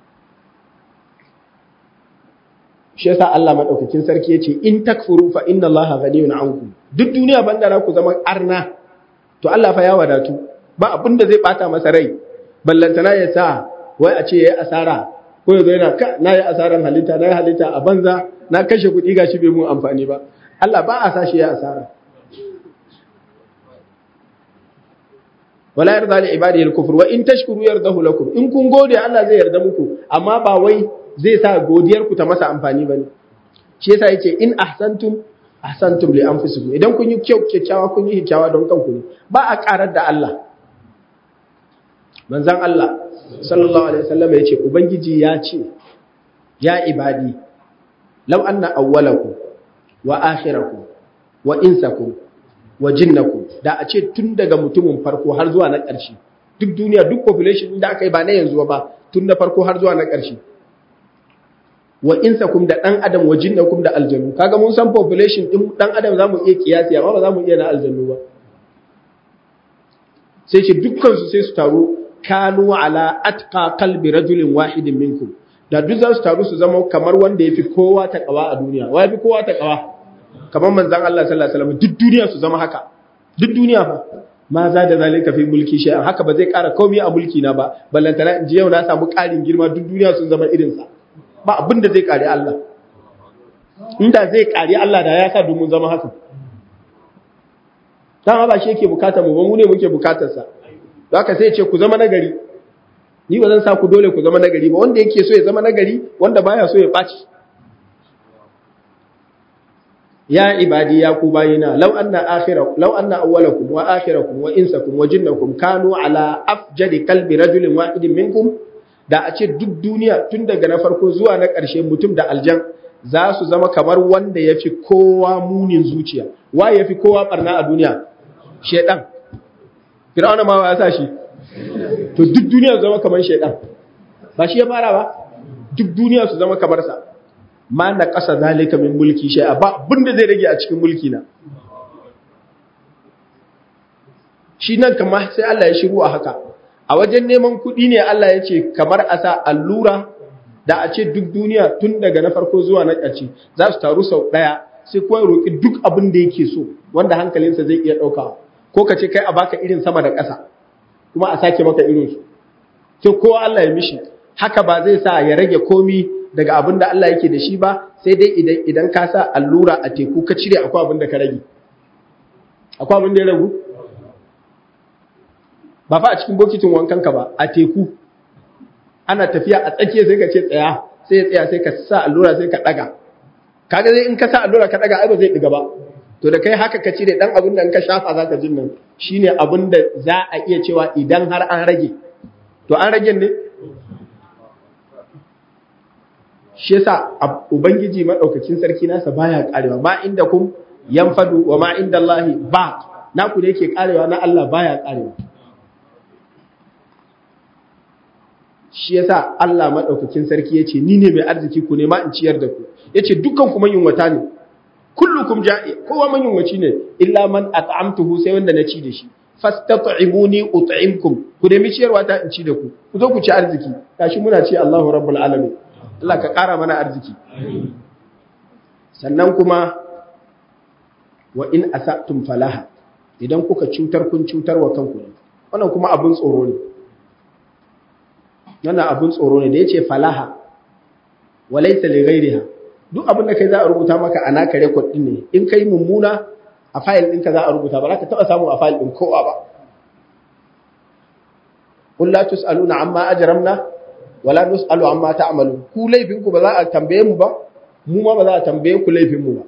shi yasa Allah madaukakin sarki yace in takfuru fa inna Allaha ghaniyun ankum duk duniya banda ku zama arna to Allah fa ya wadatu ba abin da zai bata masa rai ballantana ya sa wai a ce ya yi asara ko ya zo yana ka na yi asaran halitta na yi halitta a banza na kashe kuɗi gashi bai mun amfani ba Allah ba a sa shi ya asara wala yarda li ibadihi al-kufr wa in tashkuru yardahu lakum in kun gode Allah zai yarda muku amma ba wai zai sa godiyar ku ta masa amfani bane shi yasa yace in ahsantum ahsantum li anfusikum idan kun yi kyau kyakkyawa kun yi kyakkyawa don kanku ne ba a karar da Allah manzan Allah sallallahu alaihi wasallam ya ce ubangiji ya ce ya ibadi law anna awwalakum wa akhirakum wa insakum wa jinnakum da a ce tun daga mutumin farko har zuwa na ƙarshe duk duniya duk population da aka yi ba na yanzu ba tun na farko har zuwa na ƙarshe wa insakum da dan adam wa jinnakum da aljannu kaga mun san population din dan adam zamu iya kiyasi amma ba zamu iya na aljannu ba sai ce dukkan su sai su taru kanu ala atqa qalbi rajulin wahidin minkum da duk za su taru su zama kamar wanda yafi kowa ta kawa a duniya wa yafi kowa ta kawa kamar manzon Allah sallallahu alaihi wasallam duk duniya su zama haka duk duniya fa ma za da zalika fi mulki shay'an haka ba zai ƙara komai a mulki na ba ballantana in ji yau na samu ƙarin girma duk duniya sun zama irin sa ba abin da zai ƙari Allah inda zai ƙari Allah da ya sa domin zama haka dama ba shi yake bukatar mu ba mu ne muke bukatar sa haka sai ce ku zama nagari ni ba zan sa ku dole ku zama nagari ba wanda yake so ya zama nagari wanda baya so ya ɓaci ya ibadi ya ku bayina law anna akhira law anna awwalakum wa akhirakum wa insakum wa jinnakum kanu ala afjadi qalbi rajulin wahidin minkum da a ce duk duniya tun daga na farko zuwa na ƙarshe mutum da aljan za su zama kamar wanda ya fi kowa munin zuciya wa ya fi kowa barna a duniya shedan fir'auna ma ya sa shi to duk duniya su zama kamar shedan ba shi ya fara ba duk duniya su zama kamar sa ma na ƙasa zalika min mulki shay'a ba abinda zai rage a cikin mulki na shi nan kamar sai Allah ya shiru a haka a wajen neman kuɗi ne Allah ya ce kamar a sa allura da a ce duk duniya tun daga na farko zuwa na ƙarshe za su taru sau ɗaya sai kowa ya roƙi duk abin da yake so wanda hankalinsa zai iya ɗaukawa ko ka ce kai a baka irin sama da ƙasa kuma a sake maka irin su sai kowa Allah ya mishi haka ba zai sa ya rage komi daga abin da Allah yake da shi ba sai dai idan idan ka sa allura a teku ka cire akwai abin da ka rage akwai abin da ya ragu ba fa a cikin bokitin wankan ka ba a teku ana tafiya a tsakiya sai ka ce tsaya sai ya tsaya sai ka sa allura sai ka daga kaga zai in ka sa allura ka daga ai ba zai diga ba to da kai haka ka cire dan abin da in ka shafa zaka jin nan shine abin da za a iya cewa idan har an rage to an rage ne shi yasa ubangiji madaukakin sarki nasa baya karewa ma inda kum yanfadu wa ma inda Allah ba naku da yake karewa na Allah baya karewa shi yasa Allah madaukakin sarki yace ni ne mai arziki ku ne ma in ciyar da ku yace dukkan ku yunwata ne kullukum ja'i kowa yunwaci ne illa man at'amtuhu sai wanda na ci da shi fastat'imuni ut'imkum ku nemi ciyarwa ta in ci da ku ku zo ku ci arziki gashi muna ce Allahu rabbul alamin Allah ka ƙara mana arziki sannan kuma wa in asatum falaha idan kuka cutar kun cutar wa kanku ne wannan kuma abun tsoro ne wannan abun tsoro ne da yace falaha walaysa li ghayriha duk abin da kai za a rubuta maka a naka record din ne in kai mummuna a fayil ɗinka za a rubuta ba za ka taɓa samu a fayil ɗin kowa ba qul la tus'aluna amma ajramna wala nus'alu amma ta'malu ku laifin ku ba za a tambaye mu ba mu ma ba za a tambaye ku laifin mu ba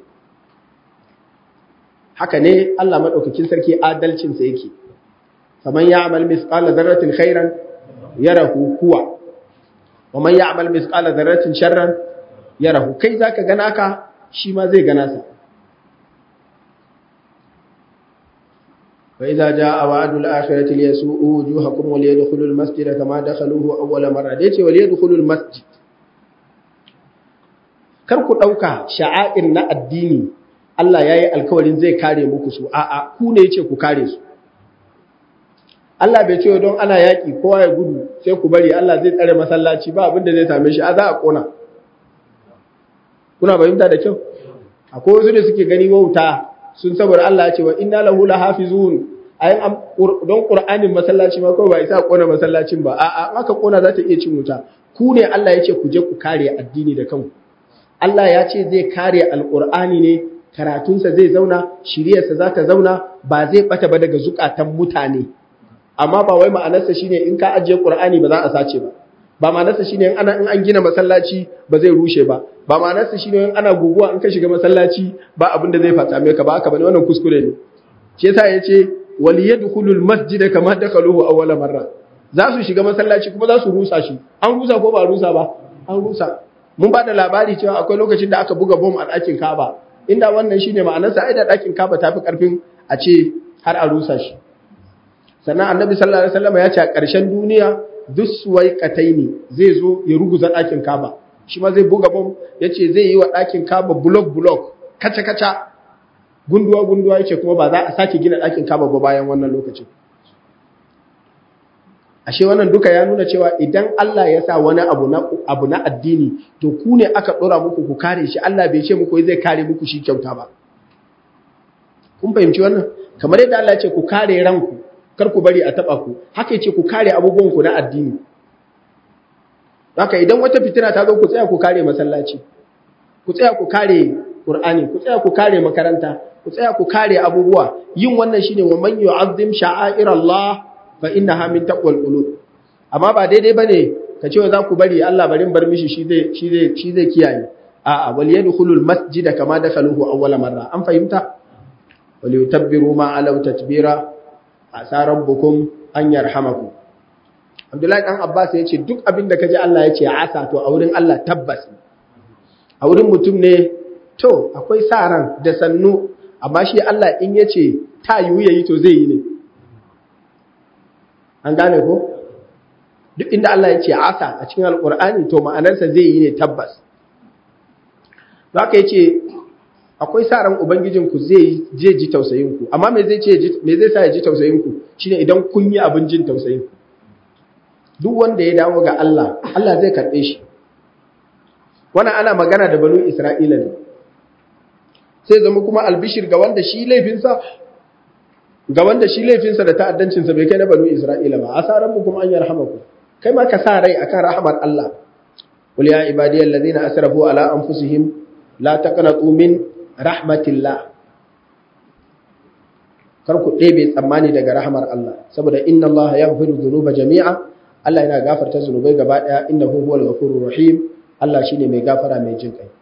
haka ne Allah madaukakin sarki adalcin sa yake faman ya'mal misqala dharratin khairan yarahu huwa wa man ya'mal misqala dharratin sharran yarahu kai zaka ga naka shi ma zai gana sa فإذا جاء وعد الآخرة ليسوءوا وجوهكم وليدخلوا المسجد كما دخلوه أول مرة ديتي وليدخلوا المسجد kar ku ɗauka sha'air na addini Allah ya yi alkawarin zai kare muku su a'a ku ne yace ku kare su Allah bai ce don ana yaƙi kowa ya gudu sai ku bari Allah zai tsare masallaci ba abin da zai same shi a za a ƙona kuna fahimta da kyau akwai wasu da suke gani wauta sun saboda Allah ya ce wa inna lahu lahafizun ayin don qur'anin masallaci ma kawai ba isa kona masallacin ba a'a aka kona za ta iya cin wuta ku ne Allah ya ce ku je ku kare addini da kanku Allah ya ce zai kare alqur'ani ne karatunsa zai zauna shiriyarsa za ta zauna ba zai bata ba daga zukatan mutane amma ba wai ma'anarsa shine in ka ajiye qur'ani ba za a sace ba ba ma'anarsa shine in ana in an gina masallaci ba zai rushe ba ba ma'anarsa shine in ana guguwa in ka shiga masallaci ba abin da zai fata mai ka ba haka bane wannan kuskure ne shi yasa yace wal yadkhulul masjid kama dakhaluhu awwal marra za su shiga masallaci kuma za su rusa shi an rusa ko ba rusa ba an rusa mun ba da labari cewa akwai lokacin da aka buga bom a ɗakin Kaba inda wannan shine ma'anarsa ai da ɗakin Kaba tafi karfin a ce har a rusa shi sannan annabi sallallahu alaihi wasallam ya ce a ƙarshen duniya duk suwai kataini zai zo ya ruguza ɗakin Kaba shi ma zai buga bom ya ce zai yi wa ɗakin Kaba bulok bulok kaca kaca gunduwa gunduwa yace kuma ba za a sake gina ɗakin Kaba ba bayan wannan lokacin ashe wannan duka ya nuna cewa idan Allah ya sa wani abu na abu na addini to ku ne aka dora muku ku kare shi Allah bai ce muku zai kare muku shi kyauta ba kun fahimci wannan kamar yadda Allah ya ce ku kare ranku kar ku bari a taba ku haka yace ku kare abubuwan ku na addini haka idan wata fitina ta zo ku tsaya ku kare masallaci ku tsaya ku kare Qur'ani ku tsaya ku kare makaranta ku tsaya ku kare abubuwa yin wannan shine wa man yu'azzim sha'airallah fa innaha min taqwal qulub amma ba daidai bane ka ce za ku bari Allah barin bar mishi shi zai shi zai shi zai kiyaye a'a wal yadkhulul masjida kama dakhaluhu awwala marra an fahimta wal yutabbiru ma alaw tatbira asa rabbukum an yarhamakum Abdullahi dan Abbas ya ce duk abin da kaji Allah ya ce asa to a wurin Allah tabbas a wurin mutum ne to akwai sa ran da sannu amma shi Allah in ya ce ta yiwu yayi to zai yi ne an gane ko duk inda Allah ya ce asa a cikin alkur'ani to ma'anarsa zai yi ne tabbas haka ya ce akwai sa ran ubangijinku zai je ji tausayinku amma me zai ce me zai sa ya ji tausayinku shine idan kun yi abin jin tausayin duk wanda ya dawo ga Allah Allah zai karɓe shi wannan ana magana da banu Isra'ila ne sai zama kuma albishir ga wanda shi laifinsa ga wanda shi laifinsa da ta'addancinsa bai kai na banu Isra'ila ba asaran mu kuma an yarhamaku kai ma ka sa rai akan rahmar Allah qul ya ibadiyal ladina asrafu ala anfusihim la taqnatu min rahmatillah kar ku ɗebe tsammani daga rahmar Allah saboda inna Allah yaghfiru dhunuba jami'a Allah yana gafarta zunubai gaba daya innahu huwal ghafurur rahim Allah shine mai gafara mai jin kai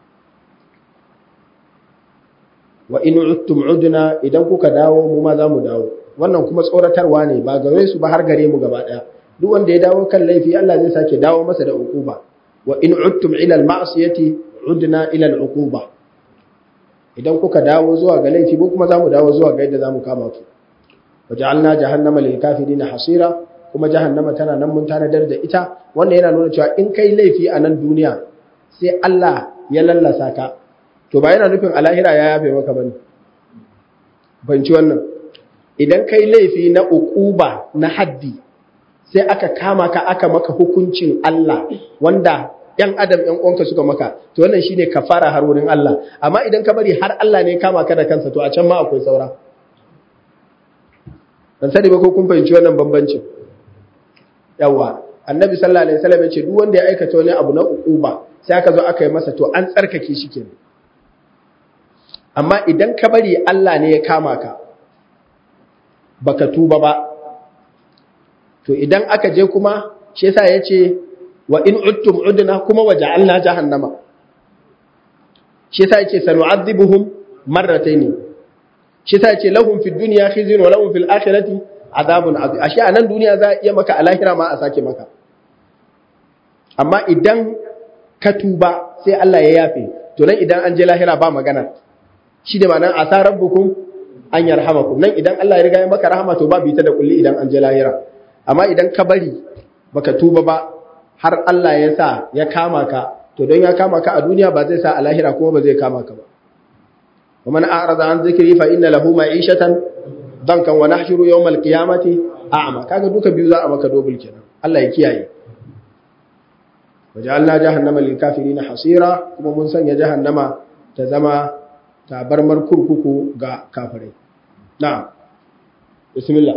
wa in uttum udna idan kuka dawo mu ma za mu dawo wannan kuma tsoratarwa ne ba gare su ba har gare mu gaba daya duk wanda ya dawo kan laifi Allah zai sake dawo masa da uquba wa in uttum ila al ma'siyati udna ila al uquba idan kuka dawo zuwa ga laifi mu kuma za mu dawo zuwa ga yadda za mu kama ku waja'alna jahannama lil kafirin hasira kuma jahannama tana nan mun tanadar da ita wannan yana nuna cewa in kai laifi a nan duniya sai Allah ya lallasa ka to ba yana nufin alahira ya yafe maka bane banci wannan idan kai laifi na uquba na haddi sai aka kama ka aka maka hukuncin Allah wanda ‘yan adam ‘yan uwanka suka maka, to wannan shi ne kafara har wurin Allah, amma idan ka bari har Allah ne kama ka da kansa to a can ma akwai saura. Ban sani ba ko kun fahimci wannan bambancin. Yawwa, annabi sallallahu alaihi wasallam ya ce duk wanda ya aikata wani abu na uquba sai aka zo aka yi masa to an tsarkake shi kenan. Amma idan ka bari Allah ne ya kama ka, baka tuba ba, to idan aka je kuma, shi yasa ya ce, wa in uttum udna kuma waja'alna jahannama shi yasa yake sanu'adhibuhum marratayn shi yasa yake lahum fid dunya khizyun wa lahum fil akhirati adhabun adhim ashe a nan duniya za a iya maka a lahira ma a sake maka amma idan ka tuba sai Allah ya yafe to nan idan an je lahira ba magana shi da ma'anar asa rabbukum an yarhamakum nan idan Allah ya riga ya maka rahama to ba bi ta da kulli idan an je lahira amma idan ka bari baka tuba ba har Allah ya sa ya kama ka to don ya kama ka a duniya ba zai sa a lahira kuma ba zai kama ka ba ومن أعرض عن ذكري فإن له معيشة ضنكا ونحشر يوم القيامة أعمى kaga duka biyu za a maka dobul kenan Allah ya kiyaye wajalna jahannama lil kafirin hasira kuma mun sanya jahannama ta zama tabarmar kurkuku ga kafirai na'am bismillah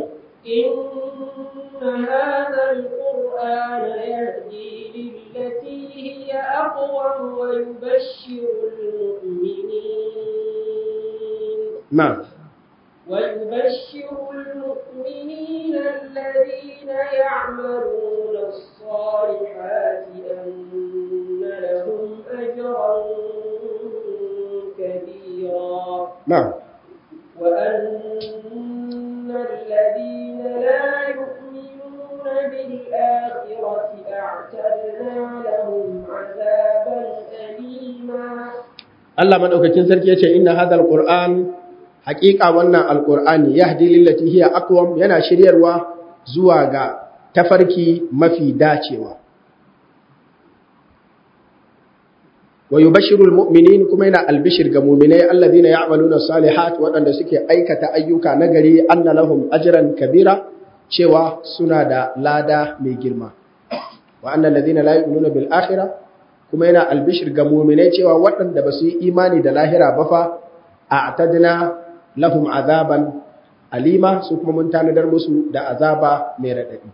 إن هذا القرآن يهدي للتي هي أقوم ويبشر المؤمنين na'am ويبشر المؤمنين الذين يعملون الصالحات أن لهم أجرا كبيرا na'am وأن الذين لا يؤمنون بالآخرة أعتدنا لهم عذابا أليما Allah madaukakin sarki yace inna hadal qur'an haqiqa wannan alqur'ani yahdi lillati hiya aqwam yana shiryarwa zuwa ga tafarki mafi dacewa wa yubashshirul mu'minin kuma yana albishir ga mu'minai alladhina ya'maluna salihat waɗanda suke aikata ayyuka nagari anna lahum ajran kabira cewa suna da lada mai girma wa annal ladhina la yu'minuna bil akhirah kuma yana albishir ga muminai cewa waɗanda ba su yi imani da lahira ba fa a atadina lahum azaban alima su kuma mun tanadar musu da azaba mai raɗaɗi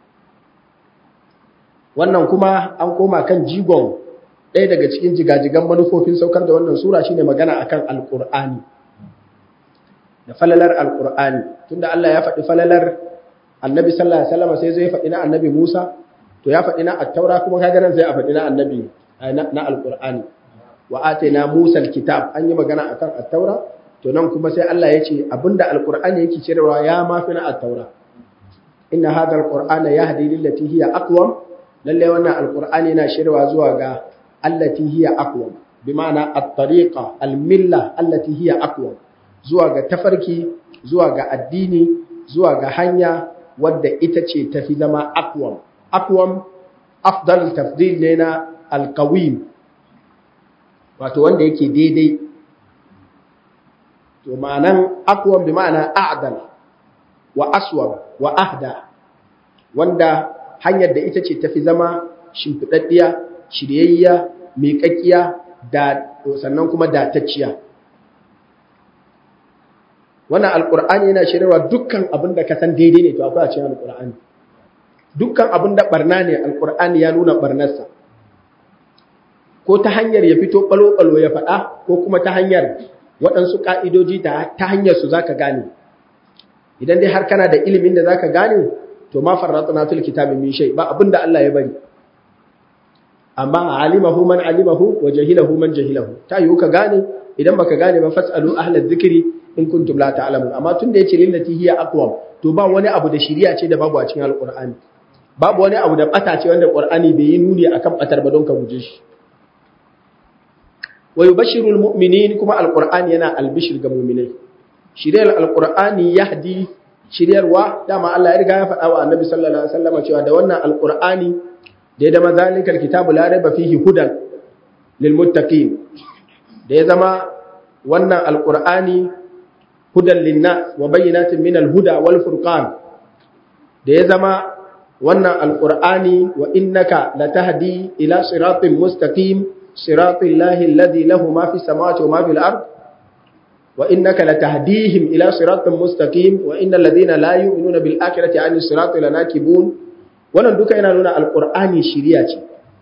wannan kuma an koma kan jigon ɗaya daga cikin jigajigan manufofin saukar da wannan sura shine magana akan alƙur'ani da falalar alƙur'ani tunda Allah ya faɗi falalar annabi sallallahu alaihi wasallam sai zai faɗi na annabi Musa to ya faɗi na attaura kuma kaga nan sai a faɗi na annabi na alƙur'ani wa atayna Musa alkitab an yi magana akan at-taura to nan kuma sai Allah ya ce abinda alƙur'ani yake cirewa ya mafi na at-taura inna hadha alqur'ana yahdi lillati hiya aqwam lalle wannan alqur'ani yana shirwa zuwa ga allati hiya aqwam bima'ana at-tariqa al-milla allati hiya aqwam zuwa ga tafarki zuwa ga addini zuwa ga hanya wadda ita ce tafi zama aqwam aqwam afdal tafdil ne na alqawim wato wanda yake daidai to ma'anan aqwam bi ma'ana a'dal wa aswab wa ahda wanda hanyar da ita ce tafi zama shimfidaddiya shiryayya miƙaƙƙiya da sannan kuma datacciya wannan alƙur'ani yana shirarwa dukkan abin da ka san daidai ne to akwai a cikin alƙur'ani dukkan abin da barna ne alƙur'ani ya nuna barnarsa ko ta hanyar ya fito ɓalo-ɓalo ya faɗa ko kuma ta hanyar waɗansu ƙa'idoji ta hanyar su za ka gane idan dai har kana da ilimin da za ka gane to ma farratuna fil kitabi min shay ba abin da Allah ya bari amma alimahu man alimahu wa jahilahu man jahilahu ta yiwu ka gane idan baka gane ba fasalu ahla dhikri in kuntum la ta'lamun amma tun da yace lillati hiya aqwam to ba wani abu da shiriya ce da babu a cikin alqur'ani babu wani abu da bata ce wanda qur'ani bai yi nuni akan batar ba don ka guje shi wa yubashshiru almu'minin kuma alqur'ani yana albishir ga mu'minai shiriyar alqur'ani yahdi shiryarwa dama Allah ya riga ya faɗa wa annabi sallallahu alaihi wasallam cewa da wannan alqur'ani da ya zama zalikal kitabu la raiba fihi hudan lil muttaqin da ya zama wannan alqur'ani hudan linnas wa bayyinatin min alhuda wal furqan da ya zama wannan alqur'ani wa innaka latahdi ila siratin mustaqim siratil lahi alladhi lahu ma fi samawati wa ma fil ard wa innaka latahdihim ila siratin mustaqim wa innal ladhina la yu'minuna bil akhirati an sirati lanakibun wannan duka yana nuna alqur'ani shiriya ce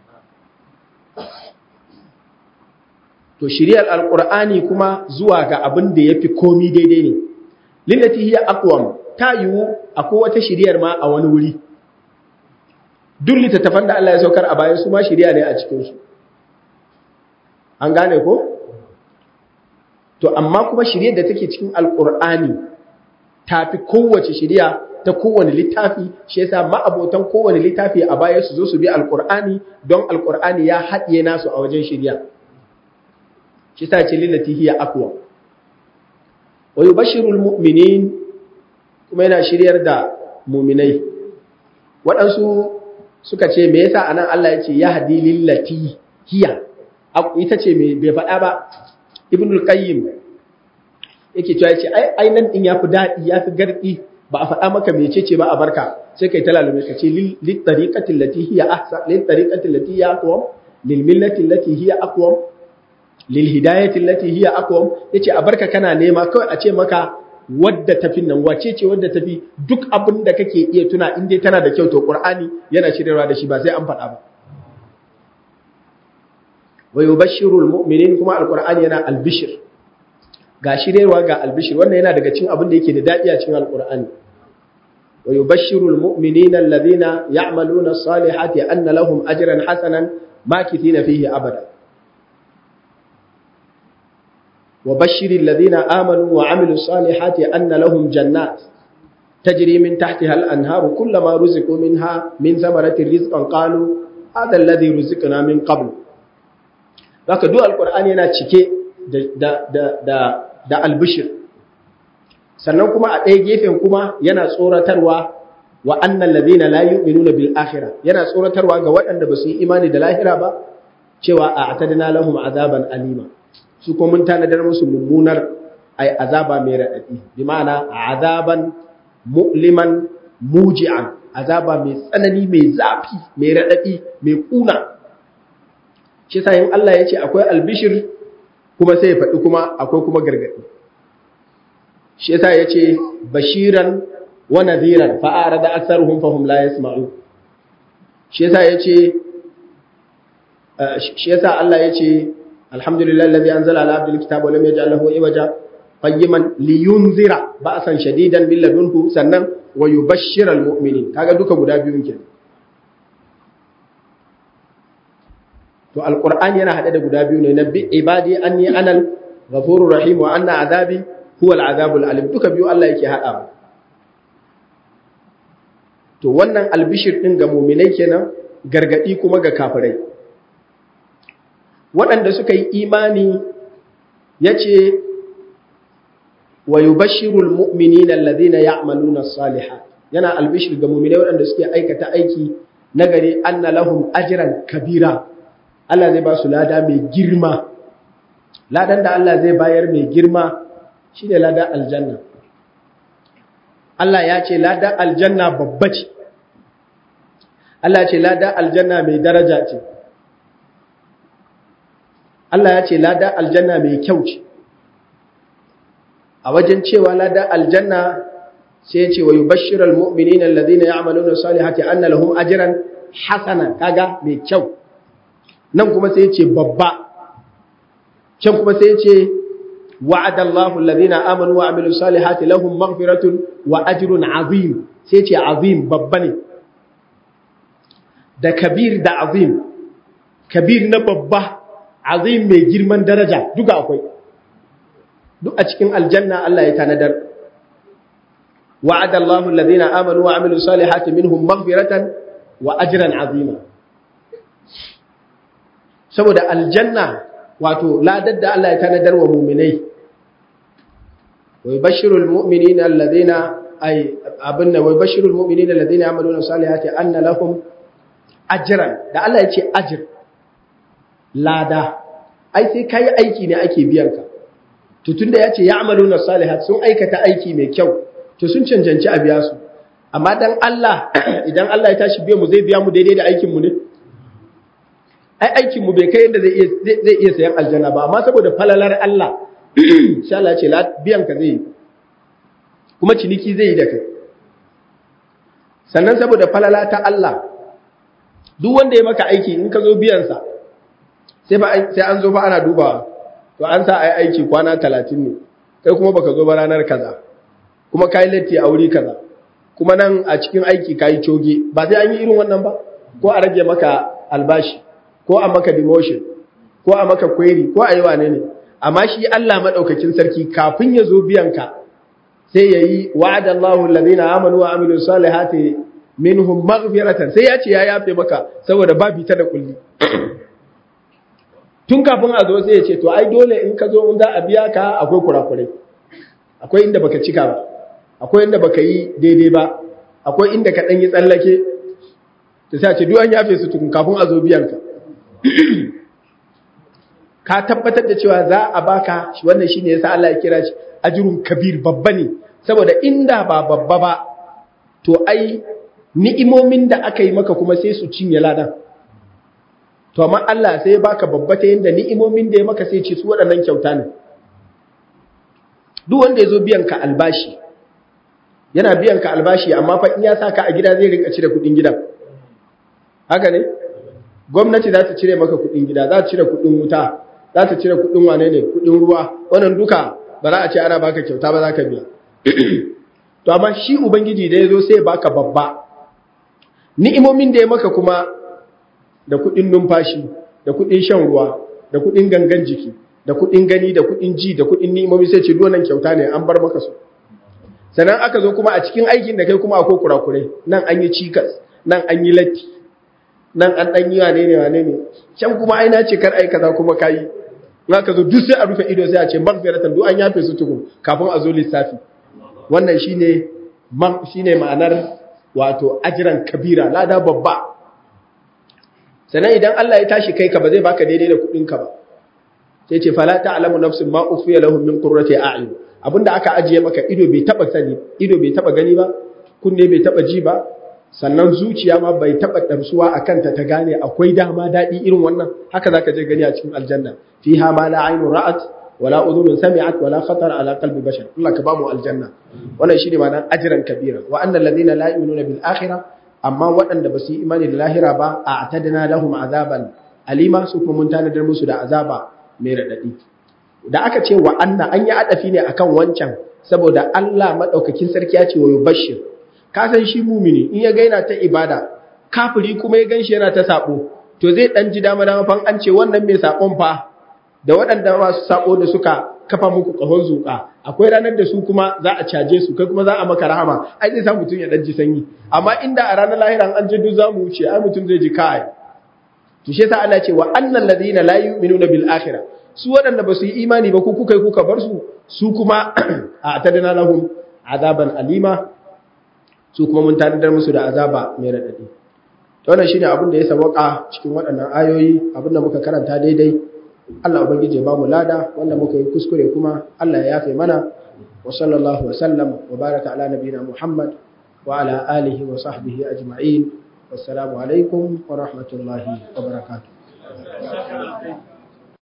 to shiriyar alqur'ani kuma zuwa ga abin da yafi komi daidai ne lillati hiya aqwam ta yiwu akwai wata shiriyar ma a wani wuri duk littattafan da Allah ya saukar a bayan su ma shiriya ne a cikin su an gane ko to amma kuma shiriyar da take cikin alqur'ani ta fi kowace shiriya ta kowane littafi shi yasa ma'abotan kowane littafi a baya su zo su bi alqur'ani don alqur'ani ya haɗiye nasu a wajen shiriya shi sa ce lillati hiya aqwa wa yubashshiru almu'minin kuma yana shiryar da mu'minai waɗansu suka ce me yasa anan Allah ya ce yahdi lillati hiya ita ce me bai faɗa ba ibnul qayyim yake cewa yace ai ai nan din yafi dadi yafi gardi ba a faɗa maka mecece ba a barka sai kai talalume ka ce lil tariqati allati hiya ahsan lil tariqati allati hiya aqwam lil millati allati hiya aqwam lil hidayati allati hiya aqwam yace a barka kana nema kawai a ce maka wadda tafi nan wace ce wadda tafi duk abin da kake iya tuna in dai tana da kyau to qur'ani yana shiryarwa da shi ba sai an faɗa ba wa yubashshiru almu'minin kuma alqur'ani yana albishir ga shiryarwa ga albishir wannan yana daga cikin abin da yake da dadi a cikin alqur'ani wa yubashshiru almu'minina alladhina ya'maluna as-salihati anna lahum ajran hasanan makithina fihi abada وبشر الذين آمنوا وعملوا الصالحات أن لهم جنات تجري من تحتها الأنهار كلما رزقوا منها من ثمرة رزقا قالوا هذا الذي رزقنا من قبل Zaka duk Alƙur'ani yana cike da albishir, sannan kuma a ɗaya gefen kuma yana tsoratarwa wa annan lazina la yu'minuna bil akhirah yana tsoratarwa ga waɗanda ba su yi imani da lahira ba cewa a atadna lahum azaban alima su kuma mun tanadar musu mummunar ai azaba mai raɗaɗi bi ma'ana azaban mu'liman muji'an azaba mai tsanani mai zafi mai raɗaɗi mai kuna shi sa yin Allah ya ce akwai albishir kuma sai ya faɗi kuma akwai kuma gargaɗi shi yasa ya ce bashiran wa nadhiran fa arada aktharuhum fahum la yasma'u shi yasa ya ce shi yasa Allah ya ce الحمد لله الذي أنزل على عبد الكتاب ولم يجعل له عوجا قيما لينذر بأسا شديدا من لدنه سنن ويبشر المؤمنين kaga duka guda biyun ke to alqur'ani yana hade da guda biyu ne nabbi ibadi anni anal ghafurur rahim wa anna azabi huwa al'azabul alim duka biyu Allah yake hada to wannan albishir din ga mu'minai kenan gargadi kuma ga kafirai waɗanda suka yi imani ya ce wa yi bashirul mu'mini na lalzina ya amaluna saliha yana albishir ga mummina waɗanda suke aikata aiki nagari an na lahum ajiran kabira Allah zai ba su lada mai girma ladan da Allah zai bayar mai girma shi ne ladan aljanna Allah ya ce ladan aljanna babba ce Allah ce ladan aljanna mai daraja ce Allah ya ce lada aljanna mai kyau ce a wajen cewa lada aljanna sai ya ce wa yubashshiral mu'minina alladhina ya'maluna salihati anna lahum ajran hasana kaga mai kyau nan kuma sai ya ce babba can kuma sai ya ce wa'ada Allahu alladhina amanu wa amilus salihati lahum maghfiratun wa ajrun azim sai ya ce azim babba ne da kabir da azim kabir na babba azim mai girman daraja duka akwai duk a cikin aljanna Allah ya tanadar wa'ada Allahu alladhina amanu wa amilus salihati minhum maghfiratan wa ajran azima saboda aljanna wato ladar da Allah ya tanadar wa mu'minai wa yubashshirul mu'minina alladhina ay abinna wa yubashshirul mu'minina alladhina yamaluna salihati anna lahum ajran da Allah ya ce ajr lada ai sai kai aiki ne ake biyan ka to tunda ya ce ya'maluna salihat sun aikata aiki mai kyau to sun cancanci a biya su amma dan Allah idan Allah ya tashi biya mu zai biya mu daidai da aikin mu ne ai aikin mu bai kai yadda zai iya zai iya sayan aljanna ba amma saboda falalar Allah insha Allah ce biyan ka zai kuma ciniki zai yi da kai sannan saboda falala ta Allah duk wanda ya maka aiki in ka zo biyan sa sai ba sai an zo fa ana dubawa to an sa ai aiki kwana 30 ne kai kuma baka zo ba ranar kaza kuma kai latti a wuri kaza kuma nan a cikin aiki kai coge ba sai an yi irin wannan ba ko a rage maka albashi ko a maka demotion ko a maka query ko a yi wane ne amma shi Allah madaukakin sarki kafin ya zo biyan ka sai yayi wa'ada Allahu alladhina amanu wa amilus salihati minhum maghfiratan sai ya ce ya yafe maka saboda babi ta da kulli tun kafin a zo sai ya ce to ai dole in ka zo in za a biya ka akwai kurakurai akwai inda baka cika ba akwai inda baka yi daidai ba akwai inda ka dan yi tsallake to sai a ce duk an yafe su tukun kafin a zo biyan ka ka tabbatar da cewa za a baka wannan shine yasa Allah ya kira shi ajrun kabir babba ne saboda inda ba babba ba to ai ni'imomin da aka yi maka kuma sai su cinye ladan to amma Allah sai ya baka babba ta yanda ni'imomin da ya maka sai ce su waɗannan kyauta ne duk wanda ya zo biyan ka albashi yana biyan ka albashi amma fa in ya saka a gida zai rinka cire kuɗin gidan haka ne gwamnati za ta cire maka kuɗin gida za ta cire kuɗin wuta za ta cire kuɗin wane ne kuɗin ruwa wannan duka ba za a ce ana baka kyauta ba za ka biya to amma shi ubangiji da ya zo sai ya baka babba ni'imomin da ya maka kuma da kuɗin numfashi da kuɗin shan ruwa da kuɗin gangan jiki da kuɗin gani da kuɗin ji da kuɗin ni'imomi sai ce duwannan kyauta ne an bar maka su sannan aka zo kuma a cikin aikin da kai kuma akwai kurakurai nan an yi cikas nan an yi latti nan an ɗan yi wane ne wane ne can kuma aina ce kar ai kaza kuma kayi in aka zo duk sai a rufe ido sai a ce maghfiratan duk an yafe su tukun kafin a zo lissafi wannan shine shine ma'anar wato ajiran kabira lada babba sannan idan Allah ya tashi kai ka ba zai baka daidai da kuɗin ka ba sai ce fala ta'lamu nafsun ma ukhfiya lahum min qurrati a'yun abinda aka ajiye maka ido bai taba sani ido bai taba gani ba kunne bai taba ji ba sannan zuciya ma bai taba damsuwa akan ta ta gane akwai dama dadi irin wannan haka zaka je gani a cikin aljanna fiha ma la aynu ra'at wala udhunun sami'at wala khatar ala qalbi bashar Allah ka bamu aljanna wannan shine ma'anar ajran kabira wa annal ladina la yu'minuna bil akhirah amma waɗanda ba su yi imani da lahira ba a atadna lahum azaban alima su kuma mun tanadar musu da azaba mai radadi da aka ce wa anna an yi adafi ne akan wancan saboda Allah madaukakin sarki ya ce wa yubashshir ka san shi mumini in ya gaina ta ibada kafiri kuma ya ganshi yana ta sabo to zai dan ji dama dama fan an ce wannan mai sakon fa da waɗanda masu sako da suka kafa muku kahon zuka akwai ranar da su kuma za a caje su kai kuma za a maka rahama ai zai sa mutum ya dan ji sanyi amma inda a ranar lahira an je duk za mu wuce ai mutum zai ji kai to shi yasa Allah ce wa annal ladina la yu'minuna bil akhirah su waɗanda ba su yi imani ba ku kuka kuka bar su su kuma a tadana lahum azaban alima su kuma mun tanadar musu da azaba mai radadi to wannan shine abin da ya sabaka cikin waɗannan ayoyi abin da muka karanta daidai Allah ubangije ba mu lada wanda muka yi kuskure kuma Allah ya yafe mana wa sallallahu wa sallam wa baraka ala nabiyina Muhammad wa ala alihi wa sahbihi ajma'in wassalamu alaikum wa rahmatullahi wa barakatuh